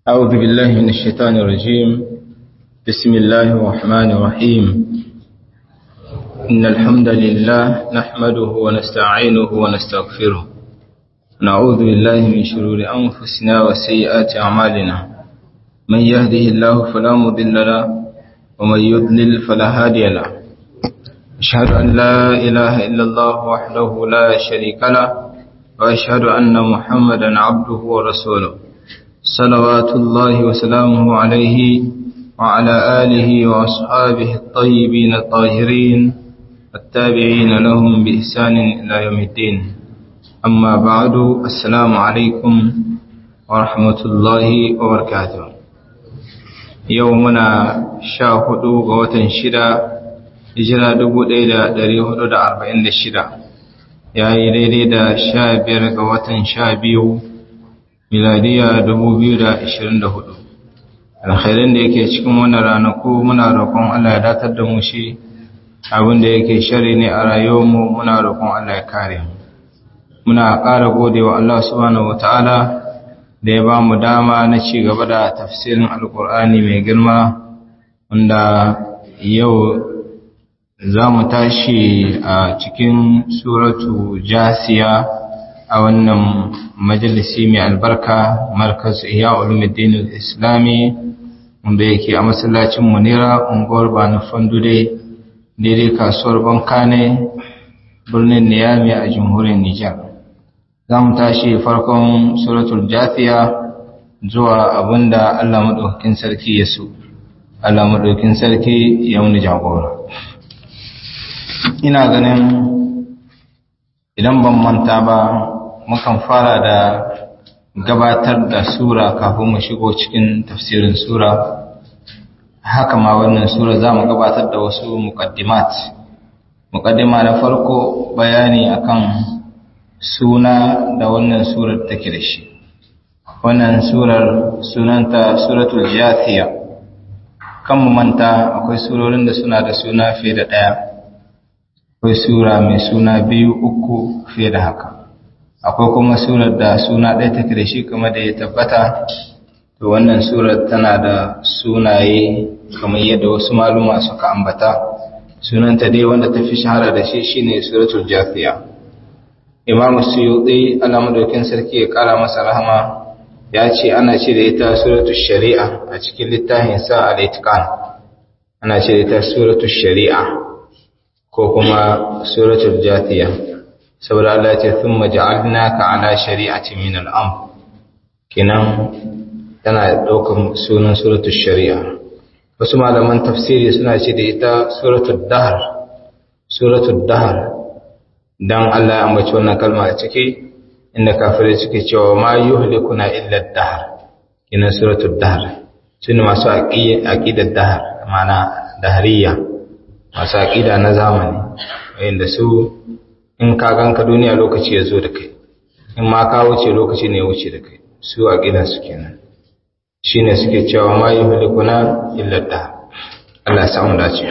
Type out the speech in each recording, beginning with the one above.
أعوذ بالله من الشيطان الرجيم بسم الله الرحمن الرحيم إن الحمد لله نحمده ونستعينه ونستغفره نعوذ بالله من شرور أنفسنا وسيئات أعمالنا من يهده الله فلا مضل له ومن يضلل فلا هادي له أشهد أن لا إله إلا الله وحده لا شريك له وأشهد أن محمدا عبده ورسوله صلوات الله وسلامه عليه وعلى آله وأصحابه الطيبين الطاهرين التابعين لهم بإحسان إلى يوم الدين أما بعد السلام عليكم ورحمة الله وبركاته يومنا شاهد ووتن شدا hijira dubu ɗaya da ɗari hudu da arba'in da shida ya yi daidai da sha biyar ga watan sha biyu miladiya dubu biyu da ashirin da hudu alkhairin da yake cikin wannan ranaku muna roƙon Allah ya datar da mu shi abin da yake shari ne a rayuwarmu muna roƙon Allah ya kare mu muna ƙara gode wa Allah subhanahu wataala da ya ba mu dama na ci gaba da tafsirin alkur'ani mai girma wanda yau za mu tashi a cikin suratu jasiya a wannan majalisi mai albarka markaz iya ulumuddin islami wanda yake a masallacin munira unguwar bani fandude daidai kasuwar bankane birnin niyami a jamhuriyar nijar za mu tashi farkon suratul jasiya zuwa abinda allah maɗaukakin sarki ya so allah maɗaukakin sarki ya wani jagora ina ganin idan ban manta ba mukan fara da gabatar da sura kafin mu shigo cikin tafsirin sura haka ma wannan sura za mu gabatar da wasu muqaddimat muqaddima na farko bayani akan suna da wannan surar take da shi wannan surar sunanta suratul jathiya kan mu manta akwai surorin da suna da suna fiye da ɗaya akwai sura mai suna biyu uku fiye da haka akwai kuma surar da suna ɗaya take da shi kuma da ya tabbata to wannan surar tana da sunaye kamar yadda wasu maluma suka ambata sunanta dai wanda ta fi shahara da shi shine suratul jafiya imam suyuti Allah madaukin sarki ya kara masa rahama ya ce ana ce da ita suratul shari'a a cikin littafin sa al-itqan ana ce da ita suratul shari'a ko kuma suratul jathiya saboda Allah ya ce thumma ja'alnaka ala shari'ati min al-amr kinan tana daukar sunan suratul shari'a wasu malaman tafsiri suna ce da ita suratul dahr suratul dahr dan Allah ya ambaci wannan kalma a ciki inda kafirai suke cewa ma yuhlikuna illa ad-dahr kinan suratul dahr sune masu aqidar dahr ma'ana dahriya masu aƙida na zamani wayanda su in ka ganka duniya lokaci ya zo da kai in ma ka wuce lokaci ne ya wuce da kai su aƙidan su kenan shine suke cewa ma yuhlikuna illa da Allah ya samu dace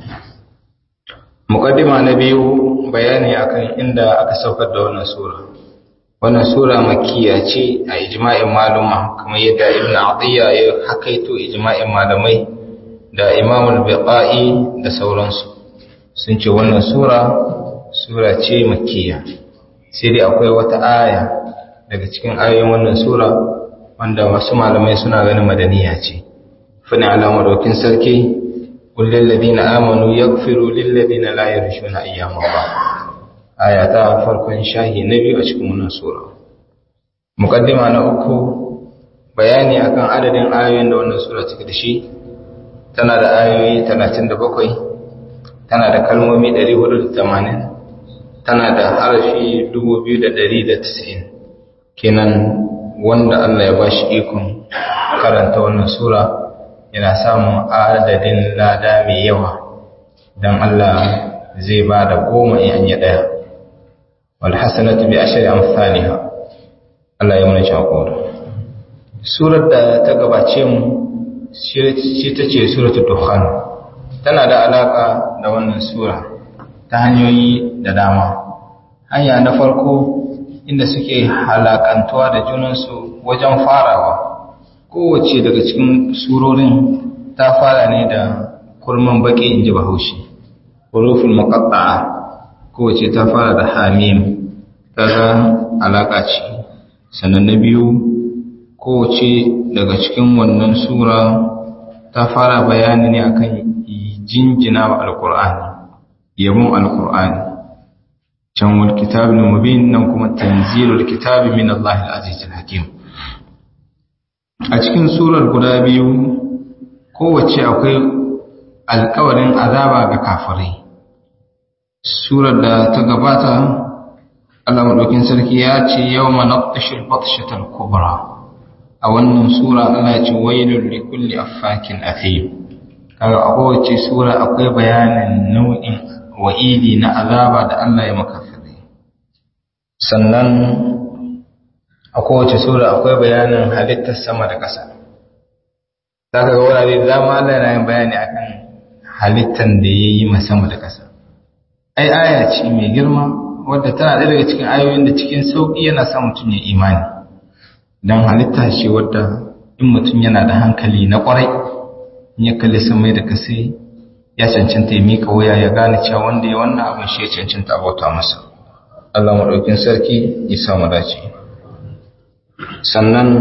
muqaddima na biyu bayani akan inda aka saukar da wannan sura wannan sura makkiya ce a ijma'in maluma kamar yadda ibn atiyya ya hakaito ijma'in malamai da imamul biqa'i da sauransu sun ce wannan sura sura ce makkiya sai dai akwai wata aya daga cikin ayoyin wannan sura wanda wasu malamai suna ganin madaniya ce fani alamar dokin sarki kullum ladina amanu yaghfiru lil ladina la yarshuna ayyama ba aya ta farkon shahi na biyu a cikin wannan sura muqaddima na uku bayani akan adadin ayoyin da wannan sura take da shi tana da ayoyi 37 tana da kalmomi 480 tana da harafi 2190 kenan wanda Allah ya bashi ikon karanta wannan sura yana samun adadin lada mai yawa don Allah zai ba da goma in yi ɗaya walhassanatu bi ashari amsaliha Allah ya muna shakora surar da ta gabace mu shi ta ce suratul dukhan tana da alaka da wannan sura ta hanyoyi da dama hanya na farko inda suke halakantuwa da junansu wajen farawa kowace daga cikin surorin ta fara ne da kurman baki in ji bahaushe huruful muqatta'a kowace ta fara da hamim kaga alaka ce sannan na biyu kowace daga cikin wannan sura ta fara bayani ne akan jinjina wa alqur'ani yabon alqur'ani can wal kitabul mubin nan kuma tanzilul kitabi min Allahil azizil hakim a cikin surar guda biyu kowace akwai alkawarin azaba ga kafirai surar da ta gabata Allah madaukin sarki ya ce yawma naqtashil batshatal kubra a wannan sura Allah ya ce wailul likulli affakin athim kaga a kowace sura akwai bayanin nau'in wa'idi na azaba da Allah ya makafirai sannan a kowace sura akwai bayanin halittar sama da ƙasa za ka ga wurare da dama Allah yana yin bayani akan halittar da ya yi sama da ƙasa ai aya ce mai girma wadda tana ɗaya daga cikin ayoyin da cikin sauƙi yana sa mutum ya imani don halitta ce wadda in mutum yana da hankali na ƙwarai in ya kalli samai da kasai ya cancanta ya miƙa wuya ya gane cewa wanda ya wannan abin shi ya cancanta abota masa Allah maɗaukin sarki ya samu dace sannan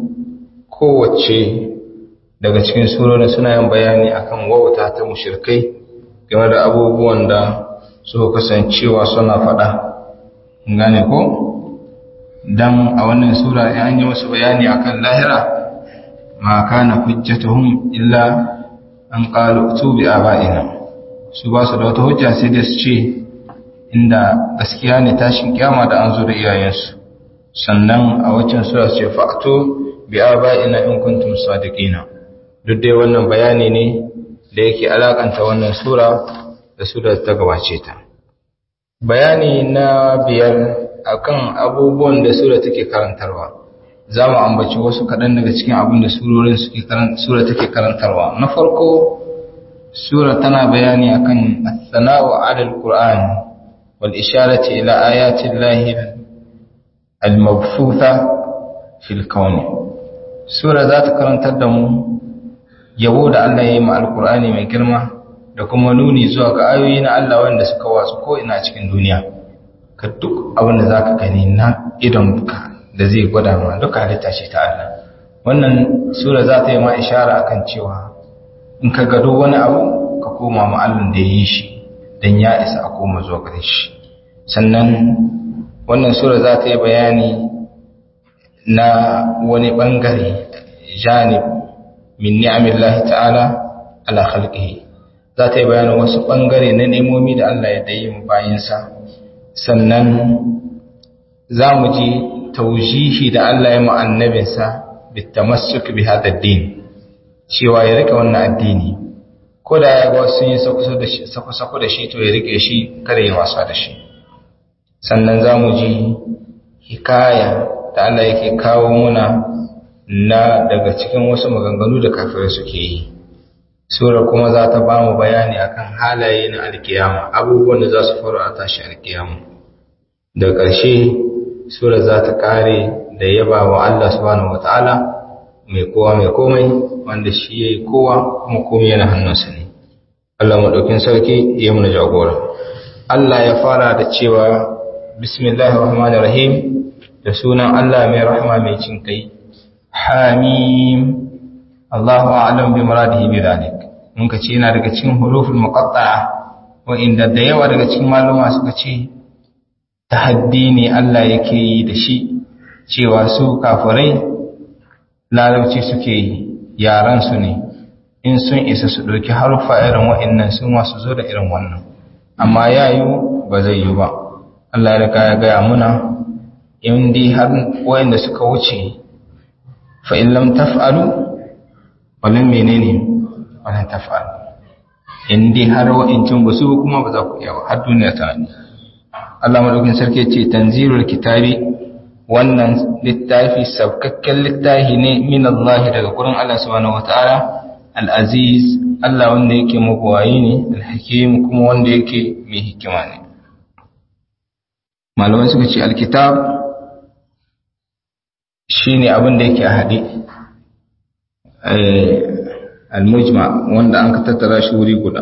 kowace daga cikin surorin suna yin bayani akan wauta ta mushirkai game da abubuwan da suka kasancewa suna faɗa gane ko dan a wannan sura in an yi musu bayani akan lahira ma kana hujjatuhum illa an qalu tu bi aba'ina su ba su da wata hujja sai da su ce inda gaskiya ne tashin kiyama da an zo da iyayensu sannan a waccan sura ce fa'tu bi aba'ina in kuntum sadiqina duk dai wannan bayani ne da yake alakanta wannan sura da sura ta gabace ta bayani na biyar akan abubuwan da sura take karantarwa za mu ambaci wasu kaɗan daga cikin abin da surorin sura take karantarwa na farko sura tana bayani akan as-sana'u 'ala al-qur'an wal isharati ila ayati llahi al-mabthutha fil kawn sura za ta karantar da mu yabo da Allah ya yi ma al-qur'ani mai girma da kuma nuni zuwa ga ayoyi na Allah wanda suka watsu ko ina cikin duniya ka duk abin da zaka gani na idonka da zai gwada ma duka halitta ce ta Allah wannan sura za ta yi ma ishara akan cewa in ka gado wani abu ka koma ma Allah da ya yi shi dan ya isa a koma zuwa gare shi sannan wannan sura za ta yi bayani na wani bangare janib min ni'amillahi ta'ala ala khalqihi za ta yi bayanin wasu bangare na nemomi da Allah ya dayi mu bayinsa sannan za mu ji taujihi da Allah ya annabinsa bitamassuk bi hada din cewa ya rike wannan addini ko da ya ga wasu yin sako da shi to ya rike shi kada ya wasa da shi sannan za mu ji hikaya da Allah yake kawo muna na daga cikin wasu maganganu da kafirai suke yi sura kuma za ta ba mu bayani akan halaye na alkiyama abubuwan da za su faru a tashi alkiyama da ƙarshe sura za ta kare da yaba wa Allah subhanahu wata'ala mai kowa mai komai wanda shi ya yi kowa kuma komai yana hannunsa ne Allah maɗaukin sarki ya muna jagora Allah ya fara da cewa bismillahir rahmanir rahim da sunan Allah mai rahama mai cin kai hamim Allahu a'lam bi muradihi bi dhalik mun ka ce yana daga cikin huruful muqatta'a wa inda da yawa daga cikin maluma suka ce tahaddi ne Allah yake yi da shi cewa su kafirai larabci suke yi yaran su ne in sun isa su ɗauki harfa irin wa'annan sun wasu zo da irin wannan amma yayu ba zai yi ba Allah ya riga ya gaya muna in dai har wa'anda suka wuce fa in lam taf'alu walan menene walan taf'alu in dai har wa'incin ba su kuma ba za ku iya har duniya ta ne Allah madaukin sarki ce tanzilul kitabi wannan littafi sabkakken littafi ne min Allah daga gurin Allah subhanahu wataala al-aziz Allah wanda yake magwayi ne al-hakim kuma wanda yake mai hikima ne malamai suka ce al-kitab shine abin da yake a hade al-mujma wanda an ka tattara shi wuri guda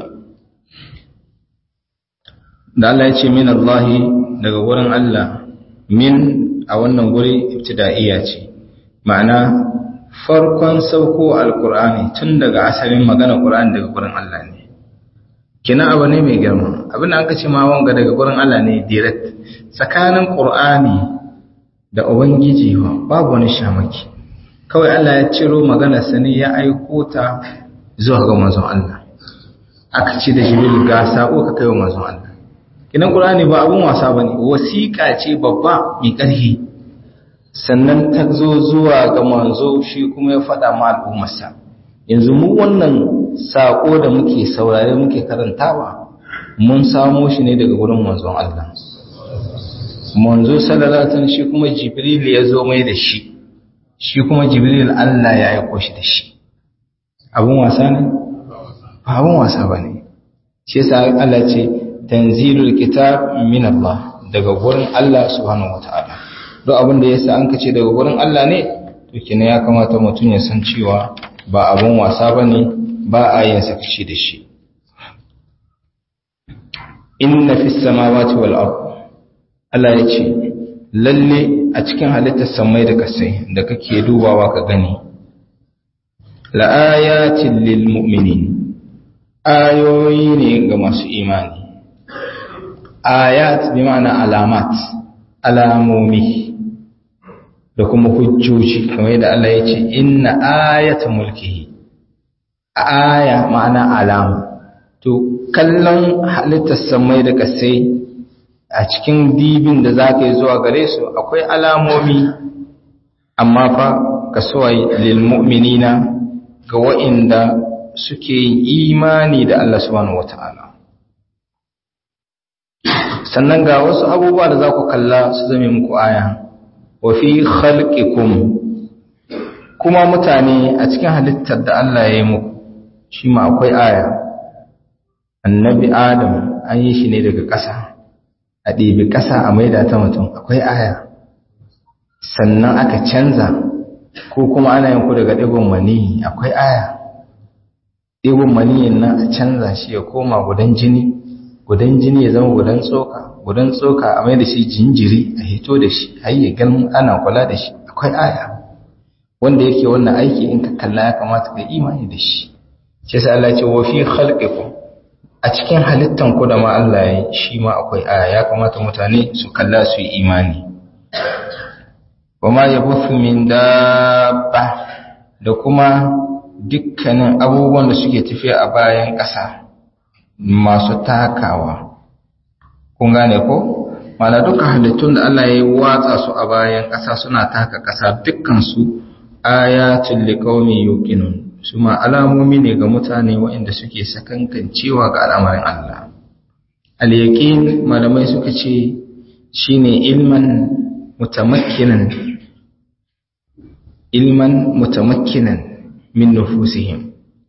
da Allah ya ce min Allah daga wurin Allah min a wannan guri ibtida'iyya ce ma'ana farkon sauko alkur'ani tun daga asalin magana qur'ani daga gurin Allah ne kina abu ne mai girma abin da aka ce ma wanga daga gurin Allah ne direct tsakanin qur'ani da ubangiji babu wani shamaki kawai Allah ya ciro magana sani ya aiko ta zuwa ga manzon Allah aka ce da jibril ga sako ka kai wa manzon Allah kinan qur'ani ba abun wasa bane wasiƙa ce babba mai ƙarfi sannan ta zo zuwa ga manzo shi kuma ya faɗa ma al'ummarsa yanzu mu wannan saƙo da muke saurare muke karantawa mun samo shi ne daga wurin manzon Allah manzo sallallahu alaihi wasallam shi kuma jibril ya zo mai da shi shi kuma jibril Allah ya aiko shi da shi abun wasa ne ba abun wasa bane shi yasa Allah ce tanzilul kitab min Allah daga wurin Allah subhanahu wataala duk abin da yasa an kace daga wurin Allah ne to kina ya kamata mutum ya san cewa ba abun wasa bane ba a yin sakaci da shi inna fis samawati wal ard Allah ya ce lalle a cikin halittar samai da kasai da kake dubawa ka gani la ayatin lil mu'minin ayoyi ne ga masu imani ayat bi ma'ana alamat alamomi da kuma hujjoji kamar yadda Allah ya ce inna ayata mulkihi aya ma'ana alama to kallon halittar samai da kasai a cikin dibin da za ka yi zuwa gare su akwai alamomi amma fa ka suwai lil mu'minina ga wa'inda suke yin imani da Allah subhanahu wata'ala sannan ga wasu abubuwa da za ku kalla su zame muku aya wa fi khalqikum kuma mutane a cikin halittar da Allah ya yi muku shi ma akwai aya annabi adam an yi shi ne daga ƙasa a ɗebi ƙasa a maida ta mutum akwai aya sannan aka canza ko kuma ana yin ku daga ɗigon maniyi akwai aya ɗigon maniyin nan a canza shi ya koma gudan jini gudan jini ya zama gudan tsoka gudan tsoka a mai da shi jinjiri a hito da shi har ya gan ana kula da shi akwai aya wanda yake wannan aiki in ka kalla ya kamata ka imani da shi shi sai Allah ce wa fi khalqikum a cikin halittan ku da ma Allah ya shi ma akwai aya ya kamata mutane su kalla su yi imani wa ma yabuthu min dabba da kuma dukkanin abubuwan da suke tafiya a bayan ƙasa masu takawa kun gane ko mana duka halittun da Allah ya yi watsa su a bayan ƙasa suna taka ƙasa dukkan su ayatul liqaumin yuqinun su ma alamomi ne ga mutane waɗanda suke sakankancewa ga al'amarin Allah al-yaqin malamai suka ce shine ilman mutamakkinan ilman mutamakkinan min nufusihim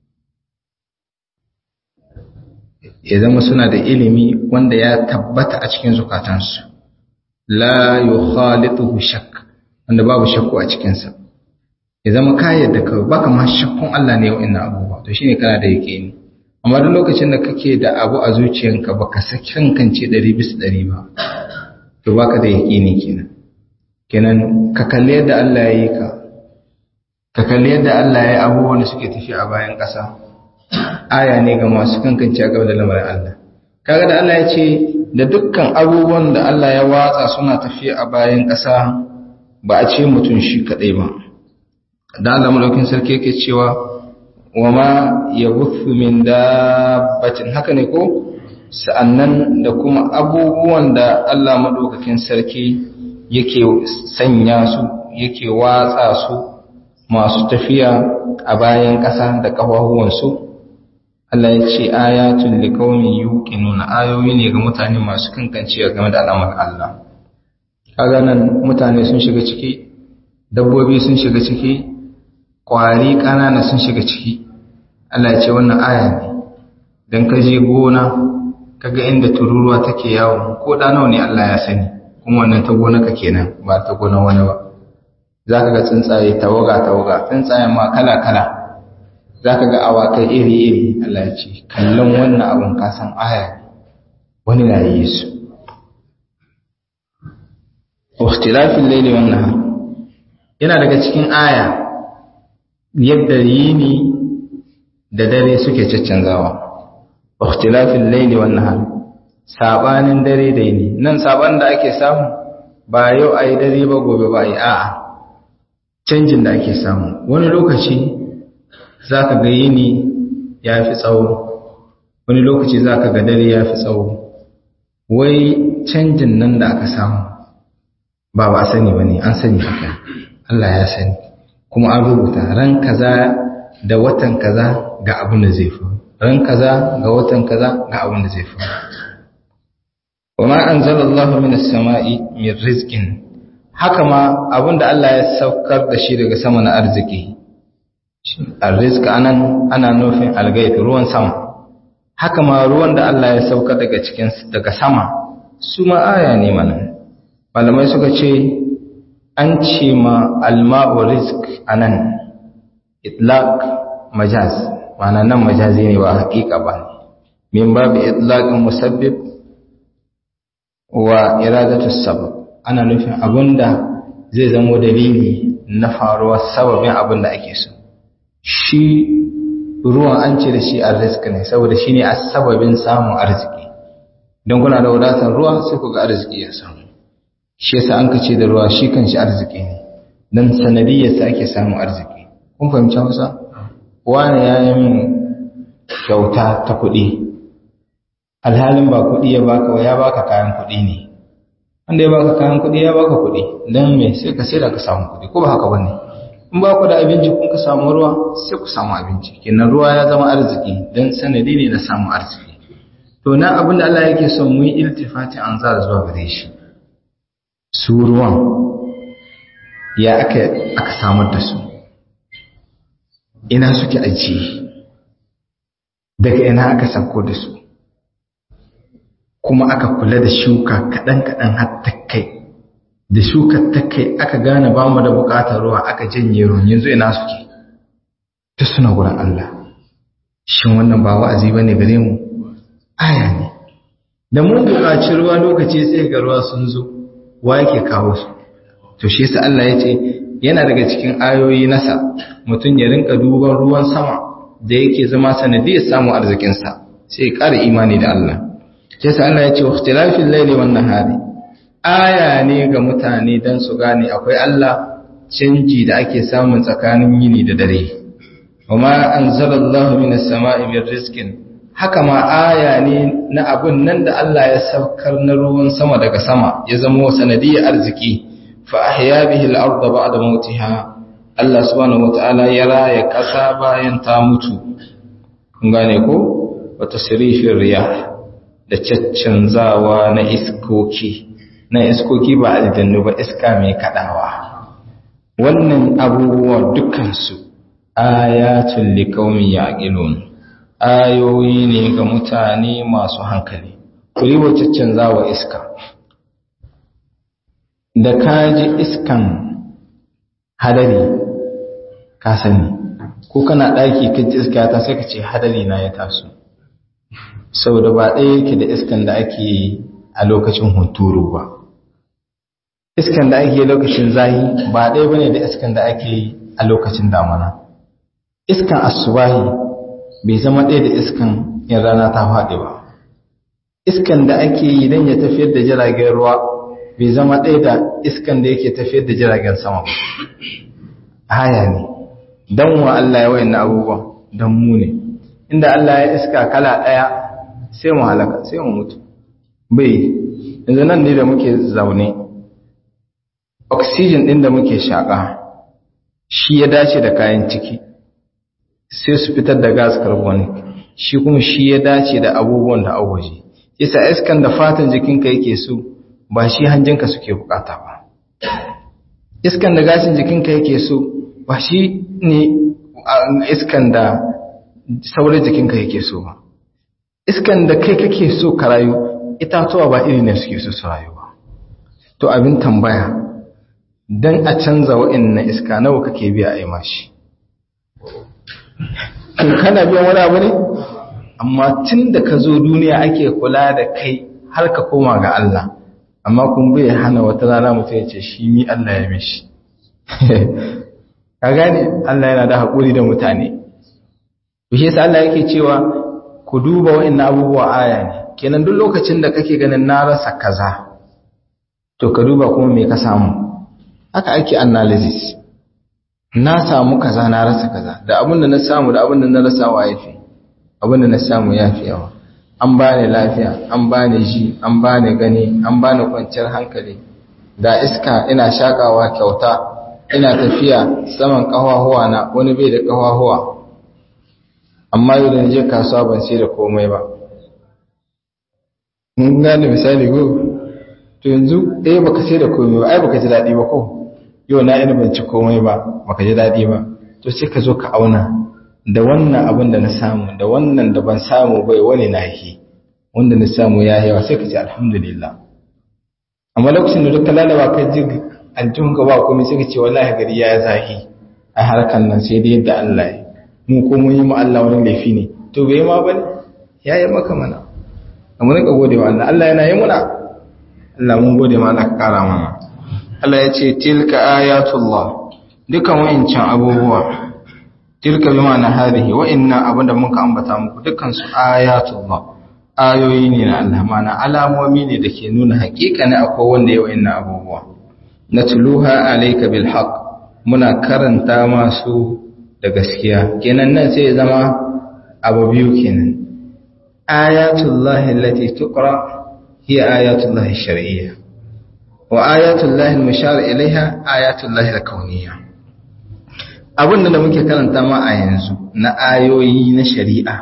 ya zama suna da ilimi wanda ya tabbata a cikin zukatansu la yukhalituhu shakk wanda babu shakku a cikinsa ya zama kayan da kawai baka ma shakkun Allah ne wa'annan abubuwa to shine kana da yaqini amma duk lokacin da kake da abu a zuciyanka baka sakin kance 100 bisa 100 ba to baka da yaqini kenan kenan ka kalle yadda Allah ya yi ka ka kalli yadda Allah ya yi abubuwan da suke tafi a bayan ƙasa aya ne ga masu kankance a gaba da lamarin Allah kaga da Allah ya ce da dukkan abubuwan da Allah ya watsa suna tafiya a bayan ƙasa ba a ce mutum shi kaɗai ba da Allah malaukin sarki yake cewa wa ma yabuthu min dabbatin haka ne ko sa'annan da kuma abubuwan da Allah madaukakin sarki yake sanya su yake watsa su masu tafiya a bayan ƙasa da ƙafafuwansu Allah ya ce ayatul liqaumin yuqinuna ayoyi ne ga mutane masu kankancewa game da al'amarin Allah kaga nan mutane sun shiga ciki dabbobi sun shiga ciki ƙwari ƙanana sun shiga ciki Allah ya ce wannan aya ne dan ka je gona kaga inda tururuwa take yawo ko da nawa ne Allah ya sani kuma wannan ta gona ka kenan ba ta gona wani ba za ka ga tsuntsaye tawaga-tawaga tsuntsayen ma kala-kala za ka ga awakai iri-iri Allah ya ce kallon wannan abin kasan aya wani na yi su waktilafin laili wannan yana daga cikin aya yadda yini da dare suke caccanzawa waktilafin laili wannan sabanin dare da yini nan saban da ake samu ba yau a yi dare ba gobe ba a yi a'a canjin da ake samu wani lokaci za ka ga yini ya fi tsawo wani lokaci za ka ga dare ya fi tsawo wai canjin nan da aka samu ba ba sani ba ne an sani haka Allah ya sani kuma an rubuta ran kaza da watan kaza ga abin da zai faru ran kaza ga watan kaza ga abin da zai faru وما أنزل الله من السماء من رزق haka ma abinda Allah ya saukar da shi daga sama na arziki arziki anan ana nufin algait ruwan sama haka ma ruwan da Allah ya saukar daga cikin daga sama su ma aya ne mana malamai suka ce an ce ma alma'u rizq anan itlaq majaz ma'ana nan majazi ne ba hakika ba min babu itlaqin musabbib wa iradatu sabab ana nufin abinda zai zamo dalili na faruwar sababin abin da ake so shi ruwan an ce da shi arziki ne saboda shi ne a sababin samun arziki don kuna da wadatar ruwa sai ku ga arziki ya samu shi yasa an kace da ruwa shi kan shi arziki ne don sanadiyyarsa ake samun arziki kun fahimci hausa wani ya yi min kyauta ta kuɗi alhalin ba kuɗi ya baka ya baka kayan kuɗi ne wanda ya baka kayan kuɗi ya baka kuɗi don me sai ka sai da ka samu kuɗi ko ba haka bane in ba ku da abinci kun ka samu ruwa sai ku samu abinci kenan ruwa ya zama arziki don sanadi ne na samun arziki to na abin da Allah yake son mu yi iltifati an za zuwa gare shi su ruwan ya aka aka samar da su ina suke ajiye daga ina aka sako da su kuma aka kula da shuka kaɗan-kaɗan har ta kai da shuka ta kai aka gane ba mu da buƙatar ruwa aka janye ruwan yanzu ina suke ta suna gurin Allah shin wannan ba wa'azi ba ne gare mu aya ne da mun buƙaci ruwa lokaci sai ga ruwa sun zo wa yake kawo su to shi yasa Allah ya ce yana daga cikin ayoyi nasa mutum ya rinka duban ruwan sama da yake zama sanadiyar samun arzikinsa sai ya ƙara imani da Allah sai sa Allah ya ce ikhtilafil layli wan nahari aya ne ga mutane dan su gane akwai Allah canji da ake samun tsakanin yini da dare wama anzalallahu minas sama'i min rizqin haka ma aya ne na abun nan da Allah ya saukar na ruwan sama daga sama ya zama sanadiyar arziki fa ahya bihi al-ardha ba'da mautiha Allah subhanahu wataala ya raya kasa bayan ta mutu kun gane ko wa tasrifir riyah da caccanzawa na iskoki na iskoki ba aljannu ba iska mai kadawa wannan abubuwa dukansu ayatul liqaumin yaqilun ayoyi ne ga mutane masu hankali kuri wa caccanzawa iska da kaji iskan hadari ka sani ko kana daki kaji iska ta sai ka ce hadari na ya taso saboda ba ɗaya yake da iskan da ake yi a lokacin hunturu ba iskan da ake yi lokacin zahi ba ɗaya bane da iskan da ake yi a lokacin damana iskan asubahi bai zama ɗaya da iskan in rana ta faɗi ba iskan da ake yi don ya tafiyar da jiragen ruwa bai zama ɗaya da iskan da yake tafiyar da jiragen sama ba haya ne don wa Allah ya wayan abubuwan don mu ne inda Allah ya iska kala ɗaya sai mu halaka sai mu mutu bai yanzu nan ne da muke zaune oxygen ɗin da muke shaƙa shi ya dace da kayan ciki sai su fitar da gas carbonic shi kuma shi ya dace da abubuwan da waje isa iskan da fatan jikinka yake so ba shi hanjinka suke bukata ba iskan da gashin jikinka yake so ba shi ne iskan da saurin jikinka yake so ba iskan da kai kake so ka rayu itatuwa ba iri ne suke so su rayu ba to abin tambaya don a canza wa'in iska nawa kake biya a yi mashi kana biyan wani abu ne amma tun da ka zo duniya ake kula da kai har ka koma ga Allah amma kun bai hana wata rana mutum ya ce shi ni Allah ya mishi ka gane Allah yana da haƙuri da mutane bishe sa Allah yake cewa ku duba wa'in abubuwa aya ne kenan duk lokacin da kake ganin na rasa kaza to ka duba kuma me ka samu haka ake analysis na samu kaza na rasa kaza da abin da na samu da abin da na rasa wa yafi abin da na samu yafi yawa an bani lafiya an bani ji an bani gani an bani kwanciyar hankali da iska ina shakawa kyauta ina tafiya saman kafahuwa na wani bai da kafahuwa amma yau da je kasuwa ban sai da komai ba mun gane misali go to yanzu eh baka sai da komai ba ai baka ji dadi ba ko yau na ina ban ci komai ba baka ji dadi ba to sai ka zo ka auna da wannan abin da na samu da wannan da ban samu bai wani nahi wanda na samu ya yawa sai ka ce alhamdulillah amma lokacin da duka lalaba ka ji aljihun ka ba komai sai ka ce wallahi gari ya zahi a harkan nan sai dai yadda Allah ya mu ko mun yi mu Allah wani laifi ne to bai ma bane ya yi maka mana amma ne ka gode wa Allah Allah yana yi muna Allah mun gode ma Allah ka kara mana Allah ya ce tilka ayatullah dukan wa'incan abubuwa tilka bi ma'ana hadhihi wa inna abinda muka ambata muku dukkan su ayatullah ayoyi ne na Allah mana alamomi ne da ke nuna hakika ne akwai wanda ya wa'inna abubuwa natluha alayka bil haqq muna karanta masu da gaskiya kenan nan sai ya zama abu biyu kenan ayatullahi allati tuqra hiya ayatullahi shar'iyya wa ayatullahi al-mushar ilaiha ayatullahi al-kauniyya abin da muke karanta ma a yanzu na ayoyi na shari'a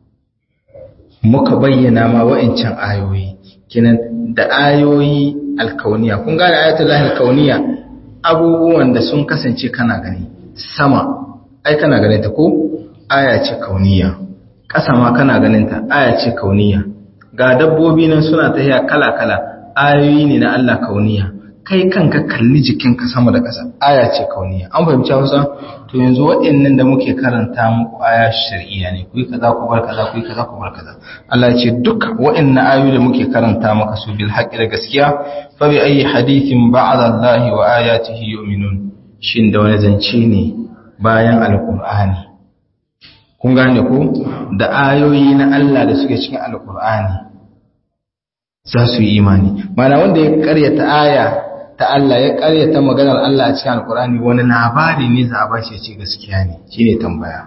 muka bayyana ma wa'ancan ayoyi kenan da ayoyi alkauniya kun gane ayatullahi alkauniya abubuwan da sun kasance kana gani sama ai kana ganin ta ko aya ce kauniya ƙasa ma kana ganin ta aya ce kauniya ga dabbobi nan suna tafiya kala-kala ayoyi ne na Allah kauniya kai kanka kalli jikinka sama da ƙasa aya ce kauniya an fahimci Hausa to yanzu waɗannan da muke karanta muku aya shar'iyya ne kuyi kaza ku bar kaza kuyi kaza ku bar kaza Allah ce duk waɗannan ayoyi da muke karanta maka su bil haqqi da gaskiya fa bi ayi hadithin ba'da Allah wa ayatihi yu'minun shin da wani zance ne bayan alqur'ani kun gane ko da ayoyi na Allah da suke cikin alqur'ani za su yi imani mana wanda ya karyata aya ta Allah ya karyata maganar Allah a cikin alkurani wani labari ne za a ba shi ce gaskiya ne shine tambaya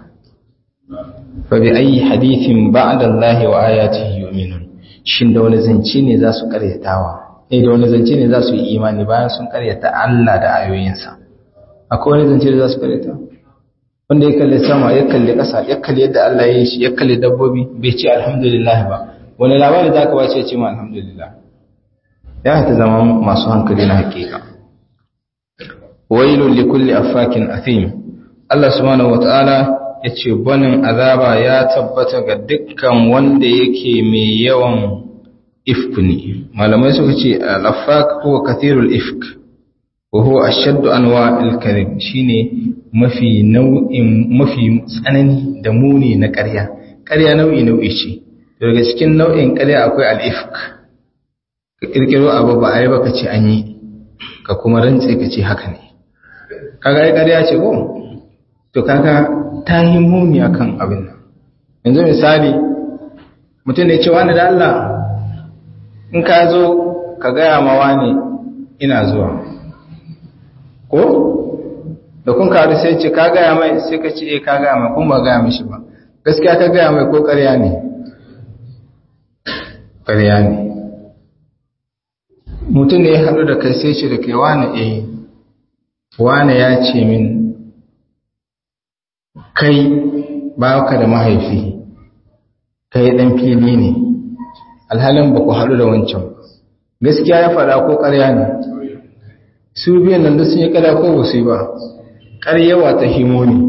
fa bi ayi hadithin ba'da Allah wa ayatihi yu'minun shin da wani zance ne za su karyatawa eh da wani zance ne za su yi imani bayan sun karyata Allah da ayoyinsa akwai wani zance da za su karyata wanda ya kalli sama ya kalli ƙasa ya kalli yadda Allah ya yi shi ya kalli dabbobi bai ce alhamdulillah ba wani labari za ka bace ce ma alhamdulillah ya ta zama masu hankali na hakika wailun likulli affakin athim Allah subhanahu wataala yace banin azaba ya tabbata ga dukkan wanda yake mai yawan ifk ne malamai suka ce al-affak huwa kathirul ifk wa huwa ashaddu anwa'il kadhib shine mafi nau'in mafi tsanani da muni na ƙarya ƙarya nau'i nau'i ce daga cikin nau'in ƙarya akwai al'ifk ka ƙirƙiro abu ba a yi baka ce an yi ka kuma rantse ka ce haka ne kaga yi ƙarya ce ko to kaga ta yi muni a kan abin nan yanzu misali mutum ne ce wani da Allah in ka zo ka gaya ma wani ina zuwa ko da kun karu sai ce ka gaya mai sai ka ce ka gaya mai kun ba gaya mishi ba gaskiya ka gaya mai ko ƙarya ne ƙarya ne mutum ne ya haɗu da kai sai ce da kai wane eh wane ya ce min kai ba ka da mahaifi kai ɗan fili ne alhalin ba ku haɗu da wancan gaskiya ya faɗa ko ƙarya ne su biyan nan da sun yi ƙarya ko ba su yi ba ƙaryawa ta himo ne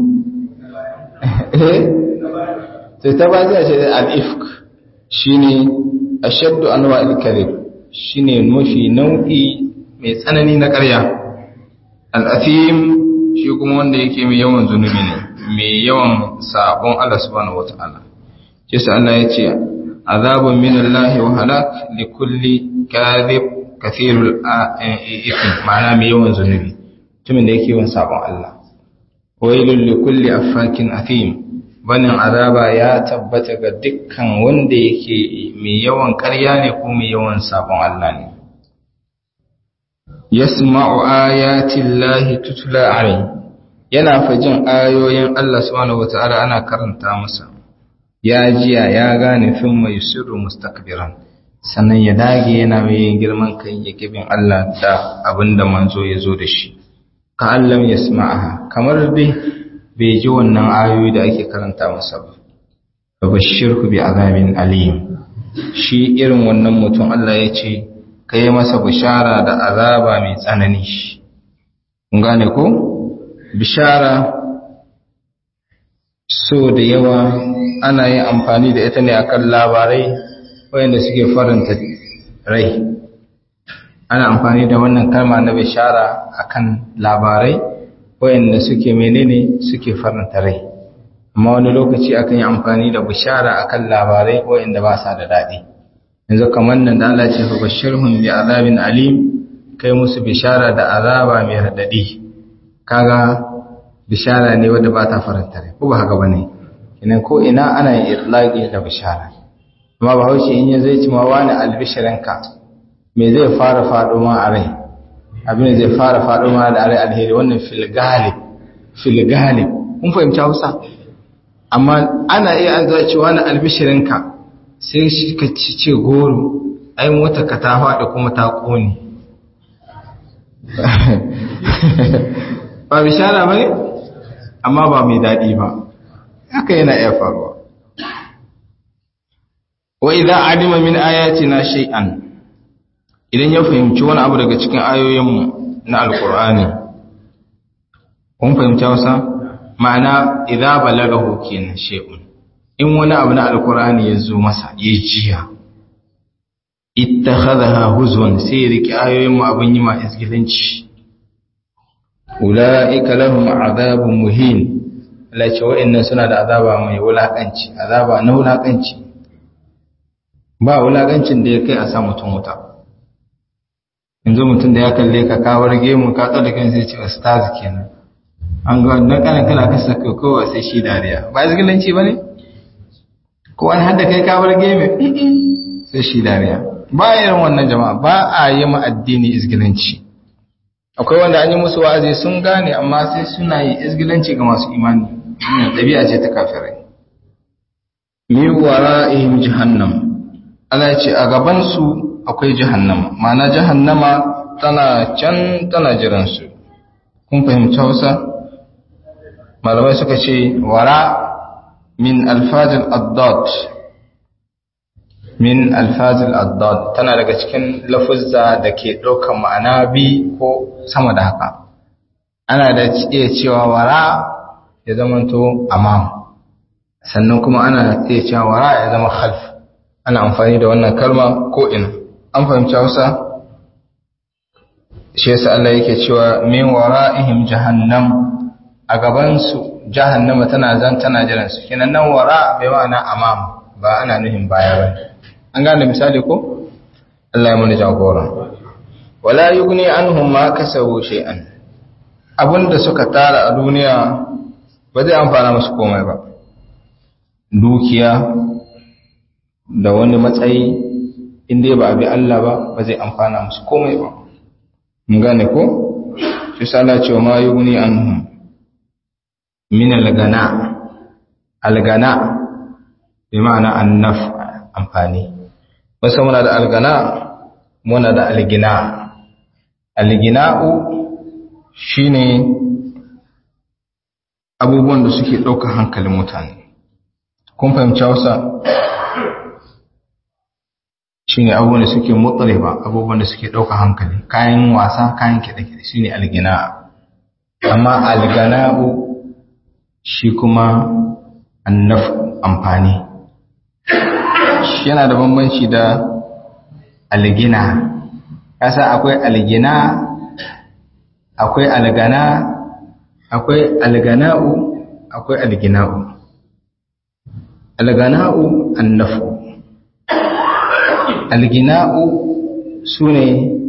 sai ta ba zai ce al'ifk shi ne ashaddu anwa al-kadhib shine mafi nau'i mai tsanani na ƙarya al-athim shi kuma wanda yake mai yawan zunubi ne mai yawan sabon Allah subhanahu wata'ala shi sa Allah ya ce azabun min Allah wa halak li kulli kadhib kathirul ithm ma'ana mai yawan zunubi mutumin da yake yawan sabon Allah wailul li kulli affakin athim banin azaba ya tabbata ga dukkan wanda yake mai yawan ƙarya ne ko mai yawan sabon Allah ne yasma'u ayatin lahi tutula alayhi yana fajin ayoyin Allah subhanahu wata'ala ana karanta masa ya jiya ya gane fin mai sirru mustakbiran sannan ya dage yana mai girman kai ya kibin Allah da abinda manzo ya zo da shi ka allam yasma'aha kamar dai bai ji wannan ayoyi da ake karanta masa ba fa bashirhu bi azabin alim shi irin wannan mutum Allah ya ce ka yi masa bishara da azaba mai tsanani kun gane ko bishara so da yawa ana yin amfani da ita ne akan labarai wayanda suke faranta rai ana amfani da wannan kalma na bishara akan labarai wayanda suke menene suke faranta rai amma wani lokaci akan yi amfani da bishara akan labarai wayanda ba sa da daɗi yanzu kamar nan da Allah ce fa bashirhum bi azabin alim kai musu bishara da azaba mai radadi kaga bishara ne wanda ba ta faranta rai ko ba haka bane kinan ko ina ana yin itlaqi da bishara amma ba haushi in ya zai ci ma wani albishiranka me zai fara fado ma a rai abin zai fara fado ma da rai alheri wannan fil galib fil galib kun fahimci Hausa amma ana iya an zai ci wani albishiranka sai shi ka ce goro ai mota ka ta faɗi kuma ta ƙone ba bishara ba ne amma ba mai daɗi ba haka yana iya faruwa wa idan adima min ayatina shay'an idan ya fahimci wani abu daga cikin ayoyinmu na alkur'ani kun fahimci wasa ma'ana idan balagahu kenan shay'un in wani abu na alkur'ani ya zo masa ya jiya ittakhadha huzwan sai ya riki ayoyin mu abin yi ma isgilanci ulaika lahum azabun muhin Allah ce wa'annan suna da azaba mai wulakanci azaba na wulakanci ba wulakancin da ya kai a sa mutum wuta yanzu mutum da ya kalle ka kawar gemu ka tsada kan sai ce ustaz kenan an ga wannan kana kana kasa kowa sai shi dariya ba isgilanci bane ko wani hadda kai kawar game sai shi dariya ba irin wannan jama'a ba a yi ma addini izgilanci akwai wanda an yi musu wa'azi sun gane amma sai suna yi izgilanci ga masu imani ɗabi'a ce ta kafirai min wara'ihim jahannam Allah ya ce a gaban su akwai jahannama ma'ana jahannama tana can tana jiran su kun fahimci Hausa malamai suka ce wara min alfazil addad min alfazil addad tana daga cikin lafuzza da ke ɗaukar ma'ana bi ko sama da haka ana da iya cewa wara ya zamanto amam sannan kuma ana iya cewa wara ya zama khalf ana amfani da wannan kalma ko ina an fahimci Hausa shi yasa Allah yake cewa min wara'ihim jahannam a gaban su jahannama tana zan tana jiran su kenan nan wara bai ma'ana amam ba ana nuhin baya ba an gane misali ko Allah ya muni jagora wala yughni anhum ma kasabu shay'an abinda suka tara a duniya ba zai amfana musu komai ba dukiya da wani matsayi inda ba abi Allah ba ba zai amfana musu komai ba mun gane ko shi sala cewa ma yughni anhum min al-gana al-gana bi ma'ana an-naf amfani wasu muna da al-gana muna da al-gina al-gina'u shine abubuwan da suke ɗaukar hankalin mutane kun fahimci Hausa shine abubuwan da suke mutsare ba abubuwan da suke ɗaukar hankali kayan wasa kayan kiɗe-kiɗe shine al-gina amma al-gana'u shi kuma annaf amfani shi yana da bambanci da algina kasa akwai algina akwai algana akwai algana'u akwai algina'u algana'u annafu algina'u su ne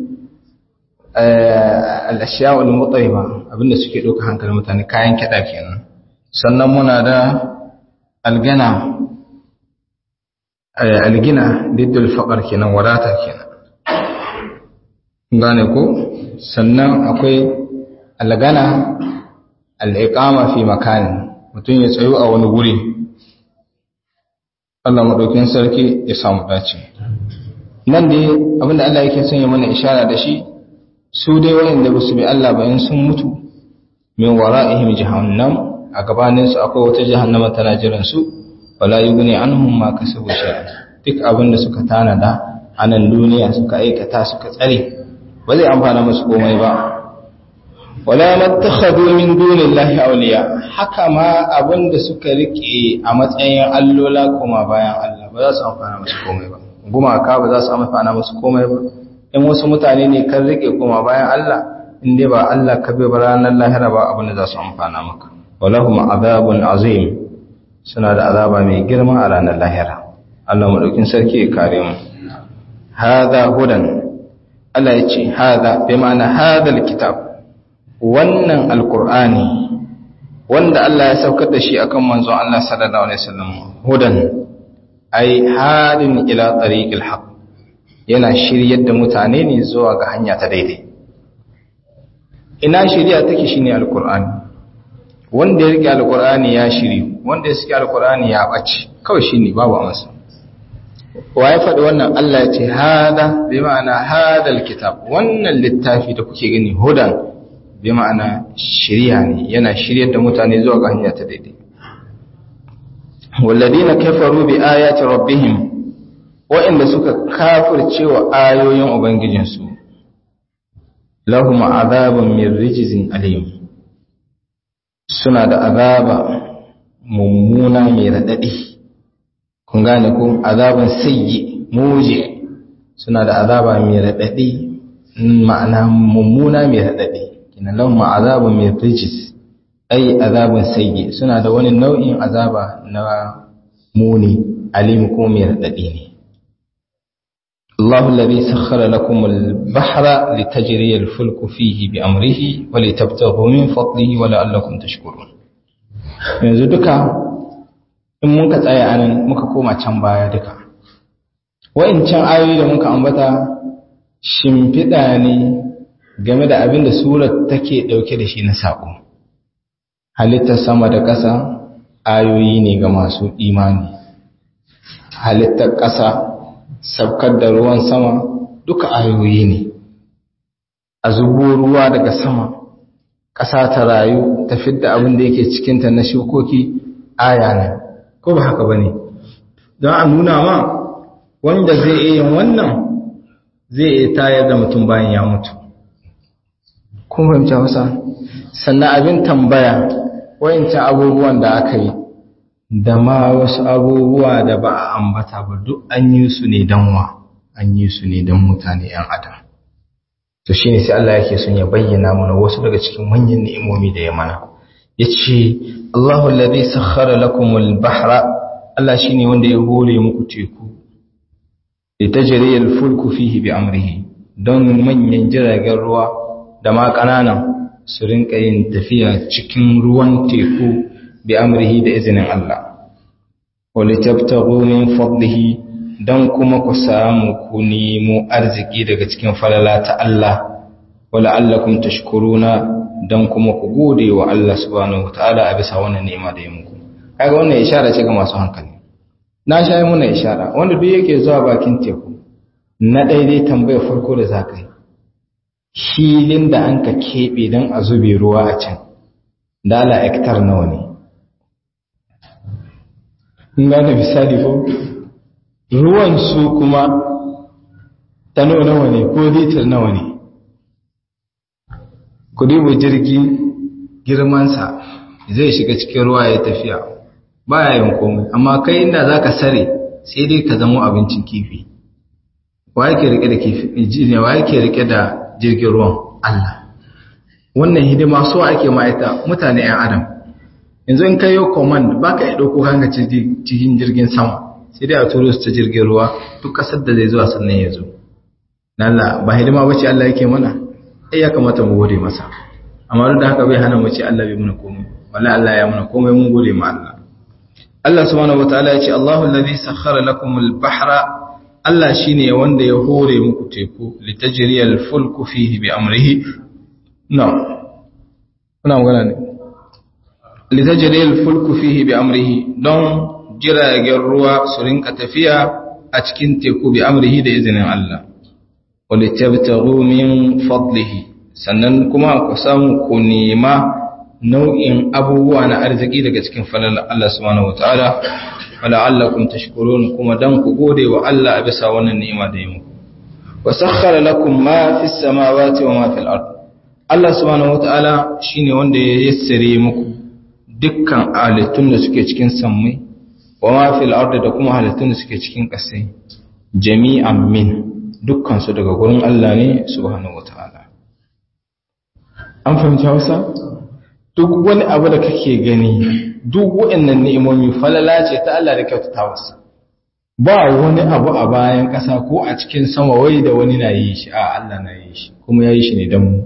al'ashiyawar mutsaiba abinda suke ɗauka hankalin mutane kayan kiɗa kenan sannan muna da algana algina diddul faƙar kenan wadata kenan gane ko sannan akwai algana al'iƙama fi makanin mutum ya tsayo a wani guri Allah maɗaukin sarki ya samu dace nan dai abinda Allah yake son ya mana ishara da shi su dai wayanda ba su bi Allah bayan sun mutu min wara'ihim jahannam a gabanin su akwai wata jahannama tana jiran su wala yughni anhum ma kasabu shay'a duk abinda suka tanada a nan duniya suka aikata suka tsare ba zai amfana musu komai ba wala mattakhadhu min dunillahi awliya haka ma abinda suka rike a matsayin allola kuma bayan Allah ba za su amfana musu komai ba gumaka ba za su amfana musu komai ba in wasu mutane ne kan rike kuma bayan Allah in dai ba Allah ka bai ranar lahira ba abinda za su amfana maka walahum azabun azim suna da azaba mai girma a ranar lahira Allah madaukin sarki ya kare mu hadha hudan Allah ya ce hadha bi ma'ana hadha alkitab wannan alkur'ani wanda Allah ya saukar da shi akan manzon Allah sallallahu alaihi wasallam hudan ai hadin ila tariqil haqq yana shiryar da mutane ne zuwa ga hanya ta daidai ina shiriya take shine alkur'ani wanda ya rike alkur'ani ya shiri wanda ya saki alkur'ani ya bace kawai shine babu amsa wa ya faɗi wannan Allah ya ce hada bi ma'ana hadal kitab wannan littafi da kuke gani hudan bi ma'ana shirya ne yana shiryar da mutane zuwa ga hanya ta daidai walladina kafaru bi ayati rabbihim wa'inda suka kafirce wa ayoyin ubangijinsu lahum azabun min rijzin alim suna da azaba mummuna mai radadi kun gane ko azabun sayyi muje suna da azaba mai radadi ma'ana mummuna mai radadi kina lahum azabun min rijis ai azabun sayyi suna da wani nau'in azaba na muni alim ko mai radadi ne الله الذي سخر لكم البحر لتجري الفلك فيه بأمره ولتبتغوا من فضله ولعلكم تشكرون yanzu duka in muka tsaya anan muka koma can baya duka wa'incan ayoyi da muka ambata shimfiɗa ne game da abin da surar take ɗauke da shi na saƙo halittar sama da ƙasa ayoyi ne ga masu imani halittar ƙasa sabkar da ruwan sama duka ayoyi ne a zubo ruwa daga sama ƙasa ta rayu ta fidda abin da yake cikinta na shukoki aya ne ko ba haka ba ne don a nuna ma wanda zai iya yin wannan zai iya tayar da mutum bayan ya mutu kun fahimci hausa sannan abin tambaya wayancan abubuwan da aka yi da ma wasu abubuwa da ba a ambata ba duk an yi su ne don wa an yi su ne don mutane ‘yan adam to shi ne sai Allah yake son ya bayyana mana wasu daga cikin manyan ni'imomi da ya mana ya ce Allahu lalzai sakhara lakumul bahra Allah shi ne wanda ya hore muku teku da ta jiriyar fulku fihi bi amrihi don manyan jiragen ruwa da ma ƙananan su rinka yin tafiya cikin ruwan teku bi amrihi da izinin Allah wali tabtagu min fadlihi dan kuma ku samu ku nemo arziki daga cikin falala ta Allah wala allakum tashkuruna dan kuma ku gode wa Allah subhanahu wataala a bisa wannan ni'ima da ya muku kaga wannan ishara ce ga masu hankali na shayi muna ishara wanda duk yake zuwa bakin teku na daidai tambayar farko da zaka yi filin da an ka keɓe don a zube ruwa a can dala hektar nawa ne gane misali ko ruwan su kuma tano nawa ne ko litir nawa ne ku duba jirgi girmansa zai shiga cikin ruwa ya tafiya ba ya yin komai amma kai inda za ka sare sai dai ka zama abincin kifi wa yake rike da kifi wa yake rike da jirgin ruwan Allah wannan hidima so ake ma'aita mutane 'yan adam yanzu in kai yo command baka iya dauko kanka cikin jirgin sama sai dai a turo su ta jirgin ruwa duk kasar da zai zuwa sannan ya zo Allah ba hidima bace Allah yake mana ai ya kamata mu gode masa amma duk da haka bai hana mu ce Allah bai muna komai wallahi Allah ya muna komai mun gode ma Allah Allah subhanahu wataala ya ce Allahu allazi sakhkhara lakumul bahra Allah shine wanda ya hore muku teku litajriyal fulku fihi bi amrihi no kuna magana ne litajriyal fulku fihi bi amrihi don jiragen ruwa su rinka tafiya a cikin teku bi amrihi da izinin Allah walitabtaghu min fadlihi sannan kuma ku samu ku nema nau'in abubuwa na arziki daga cikin falalar Allah subhanahu wataala wala'allakum tashkurun kuma dan ku gode wa Allah a bisa wannan ni'ima da yi muku wa sakhkhara lakum ma fis samawati wa ma fil ard Allah subhanahu wataala shine wanda ya yassare muku dukkan halittun da suke cikin sammai wa ma fil ard da kuma halittun da suke cikin ƙasai jami'an min dukkan su daga gurin Allah ne subhanahu wataala an fahimci Hausa duk wani abu da kake gani duk waɗannan ni'imomi falala ce ta Allah da kyautata wasa ba wani abu a bayan ƙasa ko a cikin sama wai da wani na yi shi a Allah na yi shi kuma ya yi shi ne don mu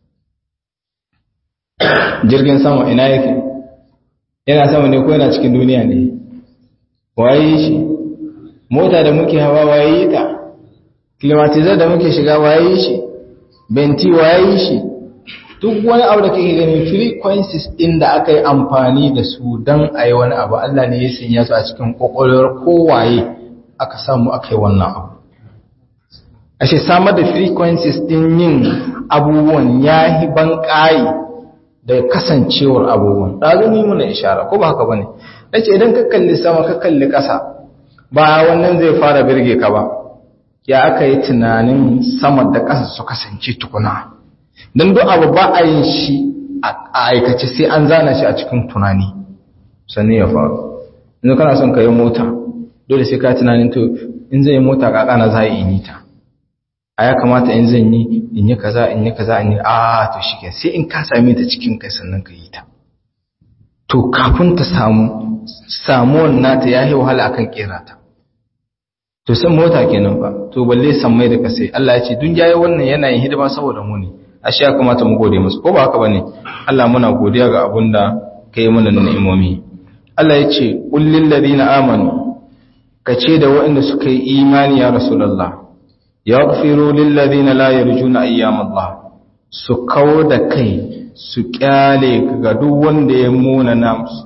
jirgin sama ina yake yana sama ne ko yana cikin duniya ne waye yi shi mota da muke hawa waye yi ta climatizar da muke shiga waye yi shi benti waye yi shi duk wani abu da kake gani frequencies din da aka yi amfani da su don a yi wani abu Allah ne ya sanya su a cikin kwakwalwar kowaye aka samu aka yi wannan abu ashe samar da frequencies din yin abubuwan ya yi ban da kasancewar abubuwan ɗazu ni muna ishara ko ba haka ba ne na ce idan ka kalli sama ka kalli ƙasa ba wannan zai fara birge ka ba ya aka yi tunanin sama da ƙasa su kasance tukuna don duk abu ba a yin shi a aikace sai an zana shi a cikin tunani sannan ya faru inda kana son ka yi mota dole sai ka tunanin to in zai yi mota kaka na za a yi ta a ya kamata in zan yi in yi kaza in yi kaza in yi a to shi sai in ka same ta cikin kai sannan ka yi ta to kafin ta samu samuwan nata ya yi wahala akan kera ta to san mota kenan ba to balle san mai da kasai Allah ya ce dun yayi wannan yana yin hidima saboda mu ne ashe ya kamata mu gode musu ko ba haka bane Allah muna godiya ga abunda kai mana ni'imomi Allah ya ce qul lil ladina amanu kace da waɗanda suka yi imani ya rasulullah yaghfiru lil ladina la yarjuna ayyam Allah su kawo da kai su kyale ga duk wanda ya muna namusu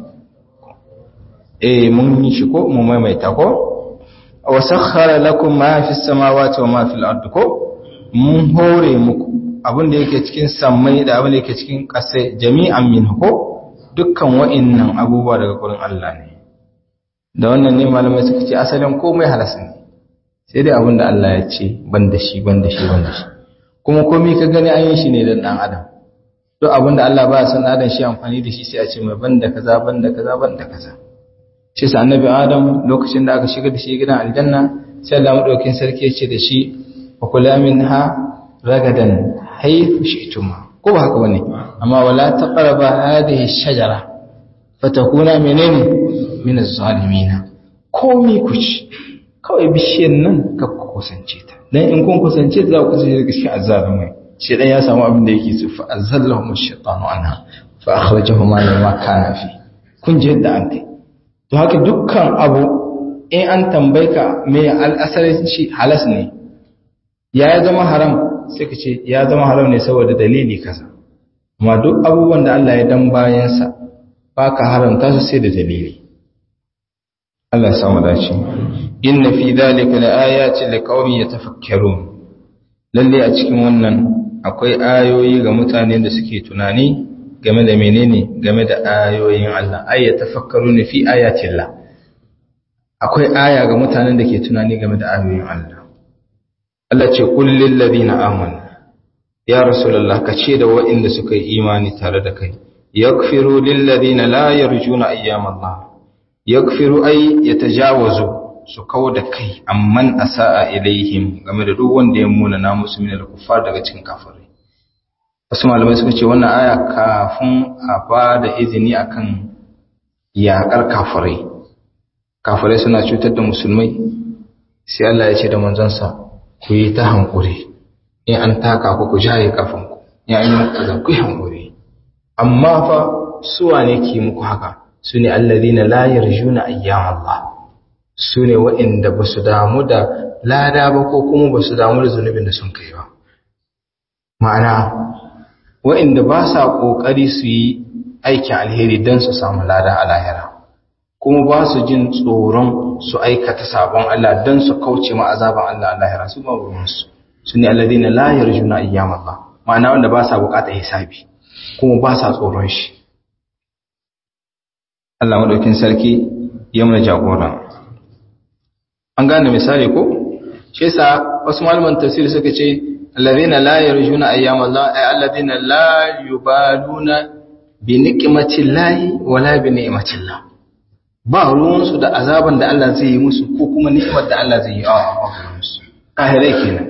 eh mun yi shi ko mu maimaita ko wa sakhkhara lakum ma fis samawati wa ma fil ardi ko mun hore muku abin da yake cikin sammai da abin da yake cikin ƙasa jami'an min ko dukkan wa'innan abubuwa daga gurin Allah ne da wannan ne malamai suka ce asalin komai halas ne sai dai abin da Allah ya ce ban da shi ban da shi ban da shi kuma komai ka gani an yi shi ne don ɗan adam duk abin da Allah ba son adam shi amfani da shi sai a ce mai ban da kaza ban da kaza ban da kaza shi sa annabi adam lokacin da aka shiga da shi gidan aljanna sai Allah madaukakin sarki ya ce da shi wa kula minha ragadan haythu shi'tuma ko ba haka bane amma wala taqraba hadhihi ash-shajara fatakuna menene min az-zalimin komi ku ci kawai bishiyar nan ka kusance ta dan in kun kusance ta za ku kusance daga cikin azzalimai shi dan ya samu abin da yake so fa azallahum ash-shaytanu anha fa akhrajahuma mimma kana fi kun je yadda an kai to haka dukkan abu in an tambayka me al-asalin shi halas ne ya zama haram sai ka ce ya zama haram ne saboda dalili kaza amma duk abubuwan da Allah ya dan bayansa ba ka haramta su sai da dalili Allah ya samu dace inna fi dhalika laayatin liqaumin yatafakkarun lalle a cikin wannan akwai ayoyi ga mutane da suke tunani game da menene game da ayoyin Allah ay yatafakkaruna fi ayatillah akwai aya ga mutanen da ke tunani game da ayoyin Allah Allah ce kullin ladina amanu ya rasulullah ka ce da waɗanda suka yi imani tare da kai yaghfiru lil ladina la yarjuna ayyam Allah yaghfiru ay yatajawazu su kawo da kai amman asaa ilaihim game da duk wanda ya muna na musu min al-kuffar daga cikin kafirai wasu malamai suka ce wannan aya kafin a ba da izini akan yaƙar kafirai kafirai suna cutar da musulmai sai Allah ya ce da manzansa ku yi ta hankuri in an taka ku ku jaye kafanku ya yi muku ku yi hankuri amma fa suwa ne ke muku haka su ne allazina la yarjuna ayyam Allah su ne waɗanda ba su damu da lada ba ko kuma ba su damu da zunubin da sun kai ba ma'ana waɗanda ba sa ƙoƙari su yi aikin alheri don su samu lada a lahira kuma ba su jin tsoron su aikata sabon Allah don su kauce ma azaban Allah a lahira su ba ruwansu su ne alladina la yarjuna ayyam Allah ma'ana wanda ba sa buƙatar hisabi kuma ba sa tsoron shi Allah madaukin sarki ya mana jagora an gane misali ko shi yasa wasu malaman tafsir suka ce alladhina la yarjuna ayyam Allah ay alladhina la yubaluna bi niqmati llahi wala bi ni'mati Allah ba ruwan su da azaban da Allah zai yi musu ko kuma ni'imar da Allah zai yi a musu kahirai kenan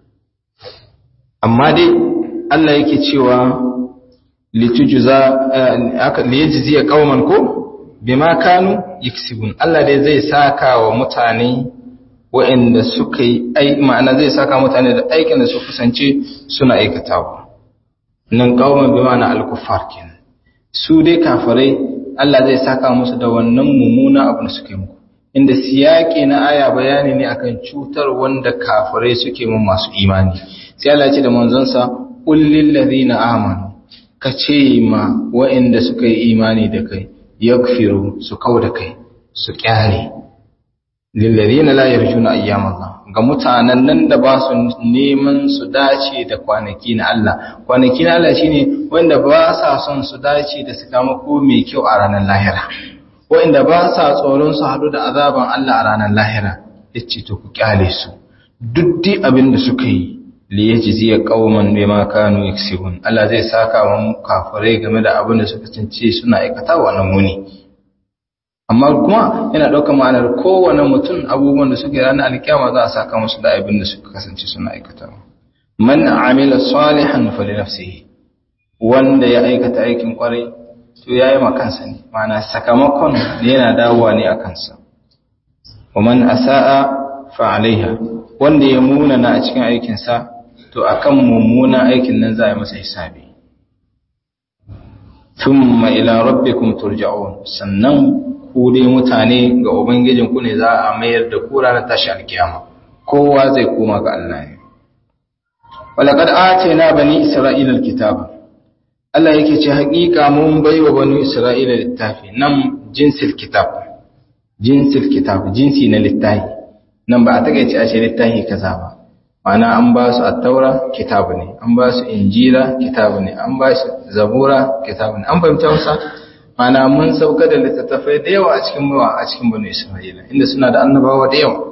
amma dai Allah yake cewa litujza aka liyajziya qauman ko bima kanu yaksibun Allah dai zai saka wa mutane waɗanda suka yi ai ma'ana zai saka mutane da aikin da su kusance suna aikatawa nan qauman bi ma'ana al-kuffar kenan su dai kafirai Allah zai saka musu da wannan mummuna abu da suka yi muku inda siyaki na aya bayani ne akan cutar wanda kafirai suke mun masu imani sai Allah ya ce da manzonsa qul lil ladina amanu kace ma waɗanda suka yi imani da kai yakfiru su kauda kai su kyale lillazina la yarjuna ayyam Allah ga mutanen nan da ba su neman su dace da kwanaki na Allah kwanaki na Allah shine wanda ba sa son su dace da sakamako mai kyau a ranar lahira wanda ba sa tsoron su hadu da azaban Allah a ranar lahira yace to ku kyale su duk dai abin da suka yi li yajziya qauman bima kanu yaksibun Allah zai saka wa kafirai game da abin da suka cince suna aikata wannan muni amma kuma yana ɗaukar ma'anar kowane mutum abubuwan da suke ranar alkiyama za a saka musu da abin da suka kasance suna aikata man amila salihan fali nafsihi wanda ya aikata aikin kwarai to yayi ma kansa ne ma'ana sakamakon yana dawowa ne a kansa wa man asaa fa alaiha wanda ya muna na a cikin aikin sa to akan mummuna aikin nan za a yi masa hisabi thumma ila rabbikum turja'un sannan ku dai mutane ga Ubangijinku ne za a mayar da ku ranar tashi alkiyama kowa zai koma ga Allah ne walaqad atayna bani isra'ila alkitaba Allah yake ce haƙiƙa mun baiwa bani isra'ila littafi nan jinsil kitab jinsil kitab jinsi na littafi nan ba a takaice a ce littafi kaza ba ma'ana an ba su at-taura kitabu ne an ba su injila kitabu ne an ba su zabura kitabu ne an fahimta wasa mana mun sauka da littattafai da yawa a cikin mawa a cikin banu Isra'ila inda suna da annabawa da yawa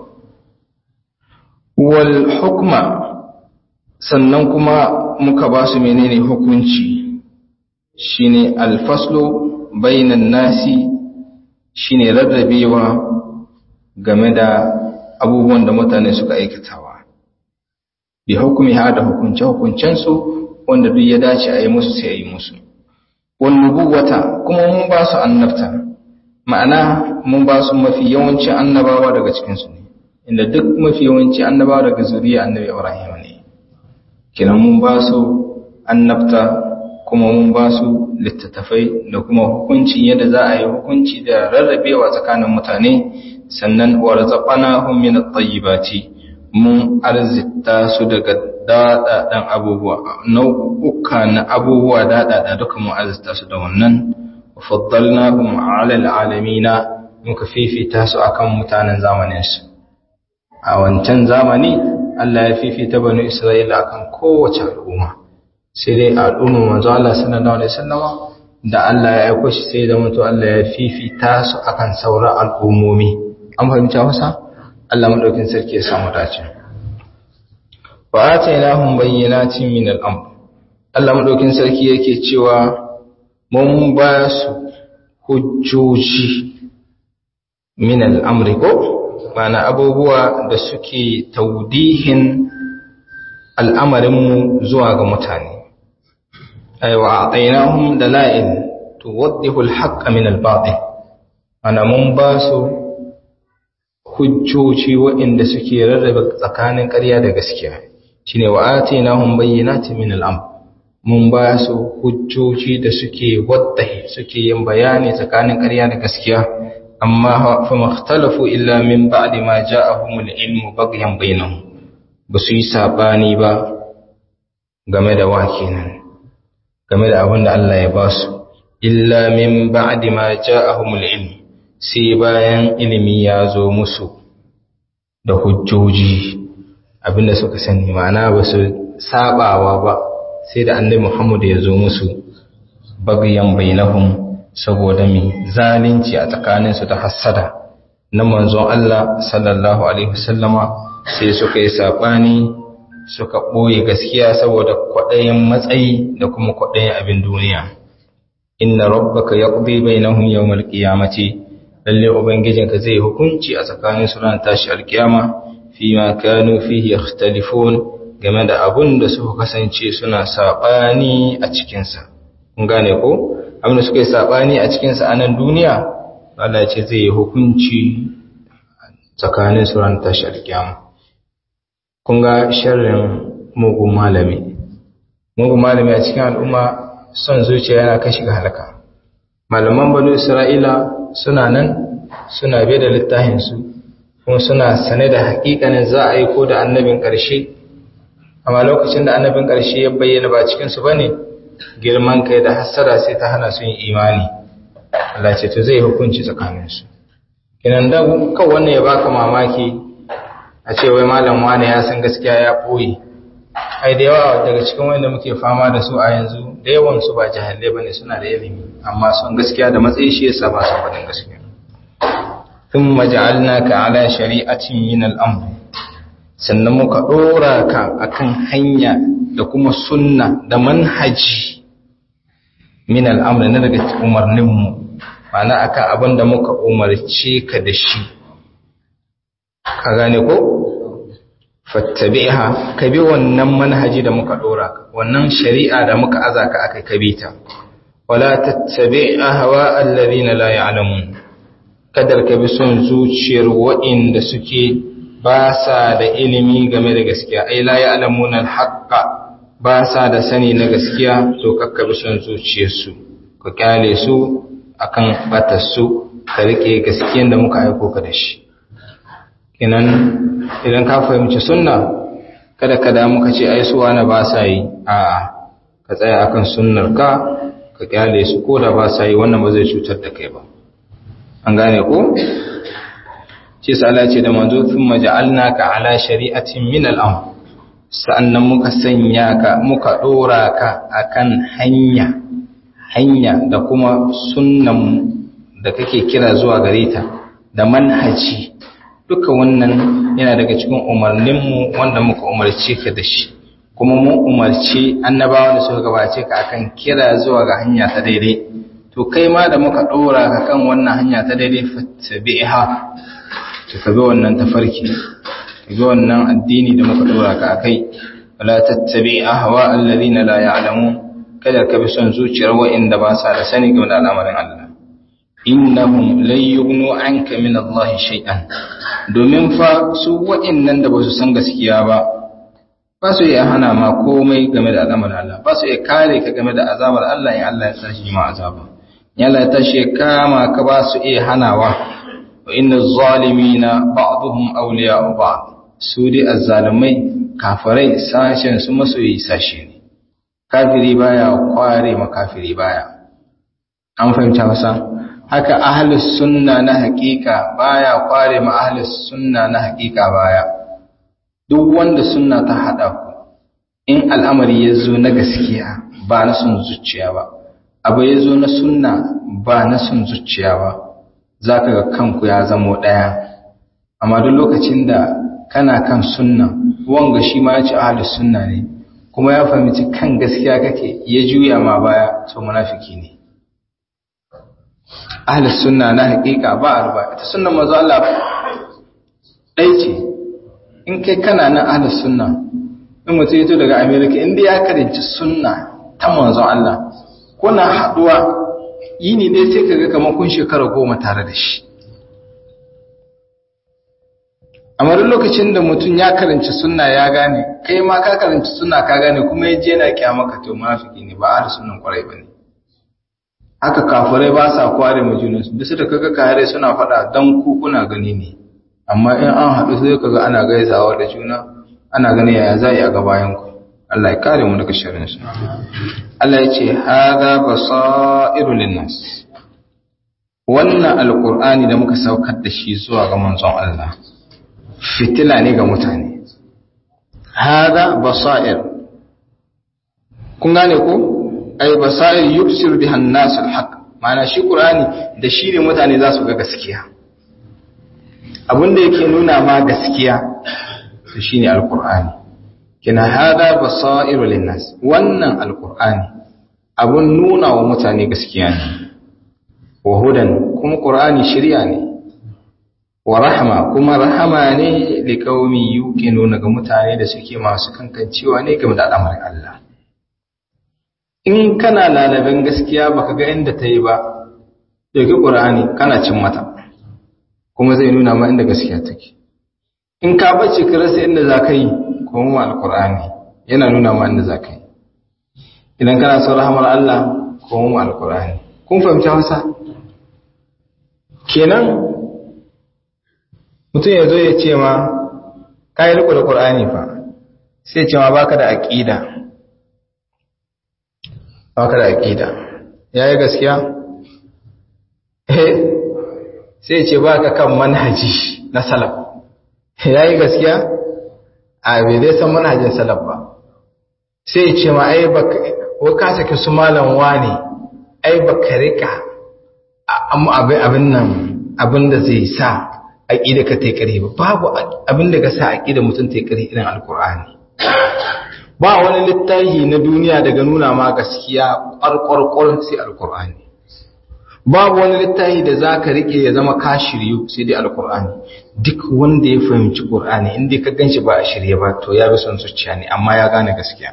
wal hukma sannan kuma muka ba su menene hukunci shine alfaslu bainan nasi shine rarrabewa game da abubuwan da mutane suka aikatawa bi hukumi ha da hukunce hukuncensu wanda duk ya dace a yi musu sai a yi musu wannubuwata kuma mun ba su annabta ma'ana mun ba su mafi yawancin annabawa daga cikinsu ne inda duk mafi yawancin annabawa daga zuriya annabi ibrahim ne kinan mun ba su annabta kuma mun ba su littattafai da kuma hukuncin yadda za a yi hukunci da rarrabewa tsakanin mutane sannan wa razaqnahum min at-tayyibati mun arzita su daga daɗaɗen abubuwa nau'uka na abubuwa daɗaɗa duka mun arzita su da wannan faddalna kuma alal alamina muka fifita su akan mutanen zamanin su a wancan zamani Allah ya fifita banu Isra'ila akan kowace al'umma sai dai al'umma manzo Allah sallallahu alaihi wasallama da Allah ya aiko shi sai da mutu Allah ya fifita su akan sauran al'ummomi an fahimta wasa Allah madaukin sarki ya samu dace wa atainahum bayyinatin min al-amr Allah madaukin sarki yake cewa mun ba su hujjoji min al-amri ko mana abubuwa da suke taudihin al'amarin mu zuwa ga mutane ay wa atainahum dalail tuwaddihu al-haqq min al-batil ana mun ba su hujjoci waɗanda suke rarrabe tsakanin ƙarya da gaskiya shine wa atinahum bayyinatin min al-amr mun ba su hujjoji da suke waddahi suke yin bayani tsakanin ƙarya da gaskiya amma fa makhtalafu illa min ba'di ma ja'ahumul ilmu baghyan bainahum ba su yi sabani ba game da wa kenan game da abin da Allah ya ba su illa min ba'di ma ja'ahumul ilm sai bayan ilimi ya zo musu da hujjoji abinda suka sani ma'ana ba su sabawa ba sai da annabi Muhammad ya zo musu bagayan bainahum saboda mi zalunci a tsakaninsu da hassada na manzon Allah sallallahu alaihi wasallama sai suka yi sabani suka ɓoye gaskiya saboda kwaɗayin matsayi da kuma kwaɗayin abin duniya inna rabbaka yaqdi bainahum yawmal qiyamati lalle ubangijinka zai hukunci a tsakanin su ran tashi alkiyama fi ma kanu fihi yakhtalifun game da abun da suka kasance suna sabani a cikin sa kun gane ko abin da suka yi sabani a cikin sa a nan duniya Allah ya ce zai yi hukunci tsakanin su ran tashi alkiyama kun ga sharrin mugun malami mugun malami a cikin al'umma son zuciya yana kashi ga halaka malaman banu isra'ila suna nan suna bai da littafinsu kuma suna sane da hakikanin za a yi ko da annabin ƙarshe amma lokacin da annabin ƙarshe ya bayyana ba cikinsu ba ne girman kai da hassara sai ta hana su yin imani Allah ce to zai hukunci tsakaninsu kinan da kawai wannan ya baka mamaki a ce wai malam wane ya san gaskiya ya ɓoye ai da yawa daga cikin wanda muke fama da su a yanzu da yawan su ba jahilai bane suna da ilimi amma son gaskiya da matsayi shi yasa ba su faɗin gaskiya thumma ja'alnaka ala shari'atin min al-amr sannan muka dora ka akan hanya da kuma sunna da manhaji min al-amr na daga umarnin mu ma'ana akan abin da muka umarce ka da shi ka gane ko fattabi'ha ka bi wannan manhaji da muka dora ka wannan shari'a da muka azaka akai ka bi ta wala tattabi' ahwa alladhina la ya'lamun kadar ka bi son zuciyar wa'inda suke ba sa da ilimi game da gaskiya ai la ya'lamuna al-haqqa ba sa da sani na gaskiya to kakka bi son zuciyarsu ka kyale su akan batarsu ka rike gaskiyan da muka aiko ka da shi kenan idan ka fahimci sunna kada ka damu ka ce ai suwa na ba sa yi a'a ka tsaya akan sunnar ka ka kyale su ko da ba sa yi wannan ba zai cutar da kai ba an gane ko ce sala ce da manzo thumma ja'alnaka ala shari'atin min al-amr sa'annan muka sanya ka muka dora ka akan hanya hanya da kuma sunnan da kake kira zuwa gare ta da manhaji duka wannan yana daga cikin umarninmu wanda muka umarce ka da shi kuma mun umarci annabawa da suka gabace ka akan kira zuwa ga hanya ta daidai to kai ma da muka dora ka kan wannan hanya ta daidai fattabi'ha to ka bi wannan tafarki ka bi wannan addini da muka dora ka akai wala tattabi ahwa alladhina la ya'lamun kada ka bi son zuciyar wa'inda ba sa da sani game da al'amarin Allah innahum lan yughnu anka min Allah shay'an domin fa su wa'innan da ba su san gaskiya ba ba su iya hana ma komai game da al'amarin Allah ba su iya kare ka game da azabar Allah in Allah ya tashi ma azaba in Allah ya tashi kama ka ba su iya hanawa wa inna zalimina ba'dhum awliya'u ba'd su dai azzalimai kafirai sashen su masoyi sashe ne kafiri baya kware ma kafiri baya an fahimta masa haka ahlus sunna na hakika baya kware ma ahlus sunna na hakika baya duk wanda sunna ta hada ku in al'amari ya zo na gaskiya ba na sun zuciya ba abu ya zo na sunna ba na sun zuciya ba za ka ga kanku ya zamo ɗaya amma duk lokacin da kana kan sunna wanga shi ma ya ce ahlus sunna ne kuma ya fahimci kan gaskiya kake ya juya ma baya to munafiki ne ahlus sunna na hakika ba arba ita sunnan manzo Allah dai ce in kai kana nan ahlus sunna in mutum yato daga America inda ya karanci sunna ta manzo Allah kuna haduwa yini dai sai kaga kamar kun shekara goma tare da shi amma duk lokacin da mutum ya karanci sunna ya gane kai ma ka karanci sunna ka gane kuma ya je na kyamaka to munafiki ne ba ahli sunnan kwarai bane haka kafirai ba sa kware mu junan su bisa da kaga kare suna fada dan ku kuna gani ne amma in an haɗu sai kaga ana gaisawa da juna ana gani yaya za a ga bayan ku Allah ya kare mu daga sharrin su Allah ya ce hada basairu linnas wannan alqur'ani da muka saukar da shi zuwa ga manzon Allah fitila ne ga mutane hada basair kun gane ko ay basair yubsir biha an-nas al-haq ma'ana shi qur'ani da shi ne mutane za su ga gaskiya abinda yake nuna ma gaskiya to shine al-qur'ani kina hada basair lin-nas wannan al-qur'ani abun nuna wa mutane gaskiya ne wa hudan kuma qur'ani shari'a ne wa rahma kuma rahama ne li qaumi yuqinuna ga mutane da suke masu kankancewa ne game da al'amarin Allah in kana lalaben gaskiya baka ga inda ta yi ba dauki qur'ani kana cin mata kuma zai nuna ma inda gaskiya take in ka bace ka rasa inda zaka yi kuma alqur'ani yana nuna ma inda zaka yi idan kana son rahmar Allah kuma alqur'ani kun fahimci Hausa kenan mutum ya zo ya ce ma ka yi riko da ƙur'ani fa sai ce ma baka da aƙida baka da aƙida ya yi gaskiya eh sai ce baka kan manhaji na salaf ya yi gaskiya a bai zai san manhajin salaf ba sai ce ma ai baka ka saki su malam wane ai baka rika abin nan abin da zai sa aƙida ka ta yi ƙari ba babu abin da ka sa aƙida mutum ta yi ƙari irin alƙur'ani ba wani littafi na duniya daga nuna ma gaskiya ƙwarƙwarƙwar sai alƙur'ani babu wani littafi da za ka riƙe ya zama ka shiryu sai dai alƙur'ani duk wanda ya fahimci ƙur'ani inda ka gan shi ba a shirye ba to ya bi son zuciya ne amma ya gane gaskiya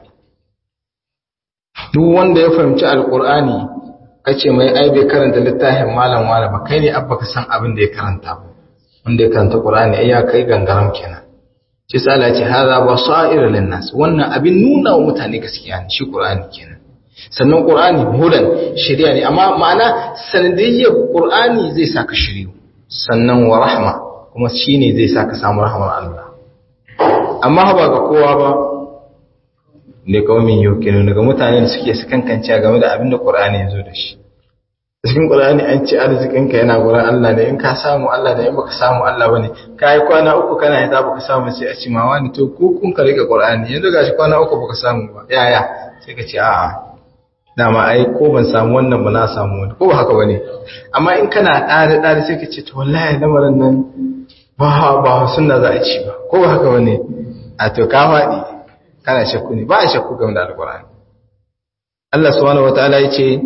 duk wanda ya fahimci alƙur'ani ka ce mai ai bai karanta littafin malam wala ba kai ne abba ka san abin da ya karanta ba wanda ya karanta Qur'ani ai ya kai gangaram kenan shi sa Allah ya ce hadha basair lin nas wannan abin nuna wa mutane gaskiya ne shi Qur'ani kenan sannan Qur'ani hudan shari'a ne amma ma'ana sanadiyyar Qur'ani zai saka shiriyu sannan wa rahma kuma shine zai saka samu rahmar Allah amma ba ga kowa ba ne kaumin yukinu daga mutane da suke su kankance game da abin da Qur'ani ya zo da shi cikin Qur'ani an ce arzikinka yana gurin Allah ne in ka samu Allah da in baka samu Allah bane kai kwana uku kana yi baka samu sai a ci ma wani to ku kun ka rike Qur'ani yanzu gashi kwana uku baka samu ba yaya sai ka ce a'a dama ai ko ban samu wannan ba na samu wani ko ba haka bane amma in kana dare dare sai ka ce to wallahi lamarin nan ba ba sunna za a ci ba ko ba haka bane a to ka faɗi kana shakku ne ba a shakku game da alqur'ani Allah subhanahu wataala ya ce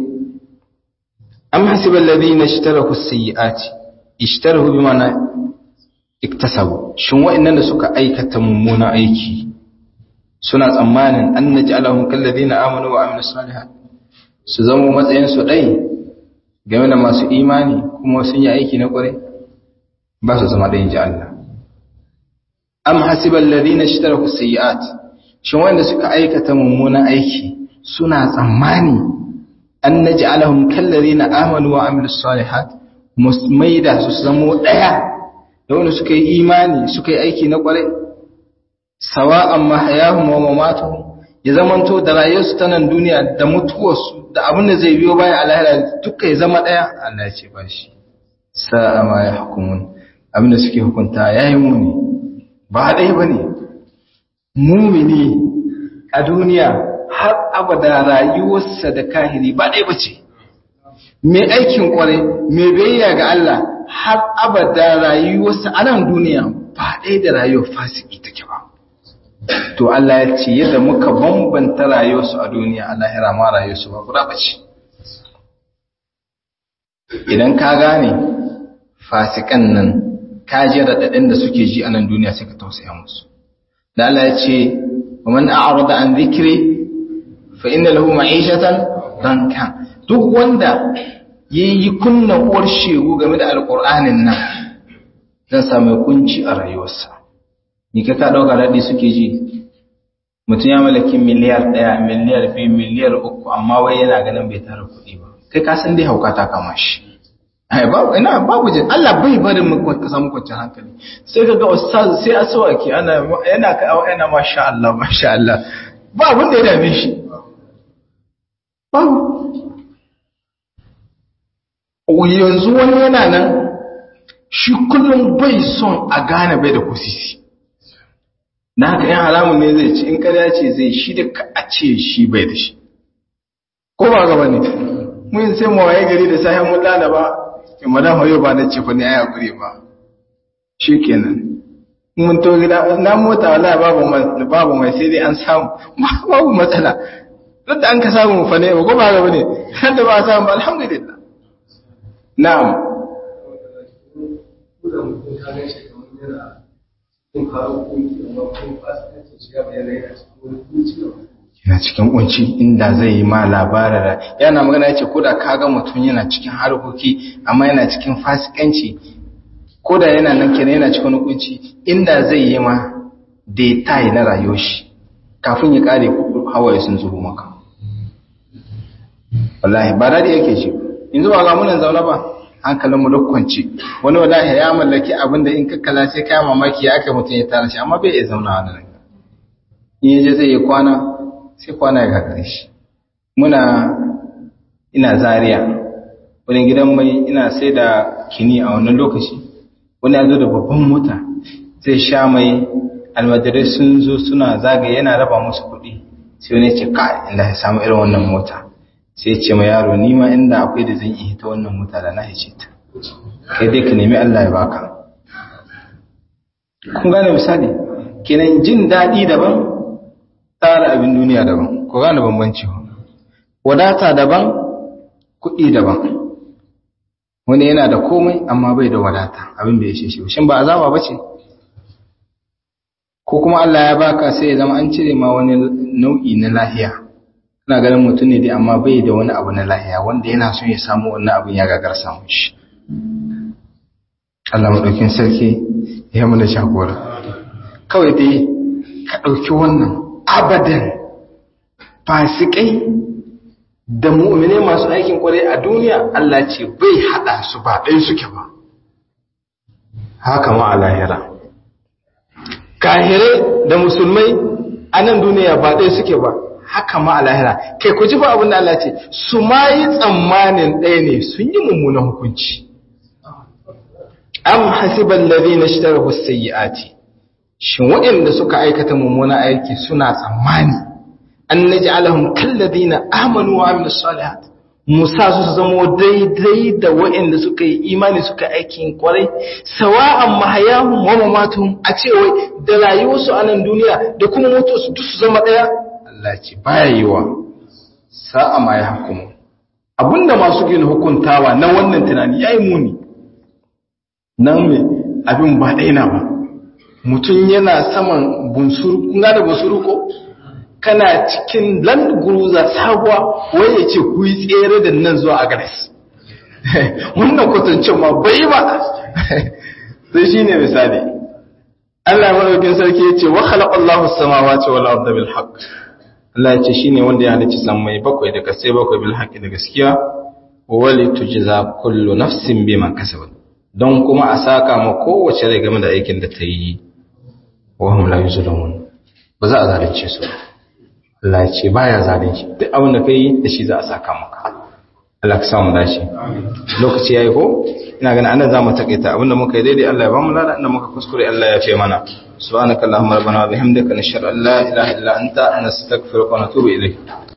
am hasibal ladina ishtaraku as-sayyi'ati ishtarahu bima'ana iktasabu shin wa'annan da suka aikata mummuna aiki suna tsammanin an naj'alahum kal ladina amanu wa amilus salihat su zama matsayin su dai game da masu imani kuma sun yi aiki na kware ba su zama dai ji Allah am hasibal ladina ishtaraku as-sayyi'at shin wanda suka aikata mummuna aiki suna tsammani an naj'alahum kallazina amanu wa amilus salihat musmaida su zamo daya da wanda suka yi imani suka yi aiki na kware sawa'an mahayahum wa mamatuhum ya zamanto da rayuwarsu ta nan duniya da mutuwarsu da abin da zai biyo baya a lahira duka ya zama daya Allah ya ce ba shi sa'a ma yahkumun abin da suke hukunta yayi muni ba dai bane mumini a duniya har abada rayuwarsa da kahiri ba ɗaya bace mai aikin kwarai mai biyayya ga Allah har abada rayuwarsa a nan duniya ba ɗaya da rayuwar fasiki take ba to Allah ya ce yadda muka bambanta rayuwarsu a duniya a lahira ma rayuwarsu ba guda bace idan ka gane fasikan nan ka ji raɗaɗin da suke ji a nan duniya sai ka tausaya musu da Allah ya ce wa man a'rada an dhikri fa inna lahu ma'ishatan danka duk wanda yi kunna uwar shegu game da alƙur'anin nan zan samu kunci a rayuwarsa ni ka ka ɗauka daɗi suke ji mutum ya mallaki miliyar ɗaya miliyar biyu miliyar uku amma wai yana ganin bai tara kuɗi ba kai ka san dai hauka ta kama shi ai babu ina babu jin Allah bai barin mu ka samu kwanciyar hankali sai kaga ustaz sai aswaki ana yana ka yana masha Allah masha Allah ba abin da ya dame shi babu yanzu wani yana nan shi kullum bai son a gane bai da kusisi na haka yan haramun ne zai ci in karya ce zai shi da ka a ce shi bai da shi ko ba gaba ne mun sai mu waye gari da sahin mun lalaba in madan hoyo ba na ce fa ne ayi hakuri ba shikenan mun to gida na mota wallahi babu babu mai sai dai an samu babu matsala duk da an ka samu fa ne ko ba gaba ne har da ba a samu alhamdulillah na'am yana cikin kunci inda zai yi ma labarar yana magana ya ce ko da kaga mutum yana cikin harkoki amma yana cikin fasikanci ko da yana nan kenan yana cikin kunci inda zai yi ma detail na rayuwar shi kafin ya kare hawaye sun zubo maka wallahi ba dadi yake shi yanzu ba ga munan zaune ba hankalin mu duk kwanci wani wallahi ya mallaki abin da in kakkala sai kai mamaki ya aka mutum ya tara shi amma bai iya zauna a nan in yaje zai yi kwana sai kwana ya gagare shi muna ina zaria wani gidan mai ina sai da kini a wannan lokaci wani ya zo da babban mota zai sha mai almajirai sun zo suna zagaye yana raba musu kuɗi sai wani ce ka inda ya samu irin wannan mota sai ce ma yaro ni ma inda akwai da zan iya ta wannan mota da na hice ta kai dai ka nemi Allah ya baka kun gane misali kenan jin daɗi daban tsara abin duniya daban ku gane bambanci wadata daban kuɗi daban wani yana da komai amma bai da wadata abin da ya ce shi shin ba azaba ba ce ko kuma Allah ya baka sai ya zama an cire ma wani nau'i na lahiya ina ganin mutum ne dai amma bai da wani abu na lahiya wanda yana son ya samu wannan abin ya gagar samun shi Allah maɗaukin sarki ya mana shagora kawai dai ka ɗauki wannan abadan fasikai da mu'mine masu aikin kwarai a duniya Allah ce bai haɗa su ba ɗai suke ba haka ma a lahira kahirai da musulmai a nan duniya ba ɗai suke ba haka ma a lahira kai ku ji fa abin da Allah ce su ma yi tsammanin ɗaya ne sun yi mummunan hukunci am hasiban ladina ishtarahu sayyiati shin waɗanda suka aikata mummunan aiki suna tsammani an naj'alahum kalladina amanu wa amilus salihat musa su zama daidai da waɗanda suka yi imani suka aikin kwarai sawa'an mahayahum wa mamatuhum a ce wai da rayuwarsu a nan duniya da kuma mutuwarsu duk su zama ɗaya Allah ce baya yiwa sa'a ma ya hukumu abinda masu gina hukuntawa na wannan tunani yayi muni nan me abin ba ɗaya na ba mutum yana saman bunsuru kuna da bunsuru ko kana cikin land guruza sabuwa wai ya ce ku yi tsere da nan zuwa agares wannan kwatancin ma bai ba sai shi ne misali Allah maɗaukin sarki ya ce wa khalaqallahu samawati wal arda bil haqq Allah ya ce shine wanda ya halicci sammai bakwai da kasai bakwai bil haqqi da gaskiya wa li tujza kullu nafsin bima kasabat don kuma a saka ma kowace rai game da aikin da ta yi wa hum la yuzlamun ba za a zalunce su Allah ya ce baya zalunci duk abin da kai da shi za a saka maka Allah ka samu dace lokaci yayi ko ina ganin anan zamu takaita abinda muka yi daidai Allah ya bamu lada inda muka kuskure Allah ya fe mana subhanakallahumma rabbana wa bihamdika nashhadu an la ilaha illa anta nastaghfiruka wa natubu ilayk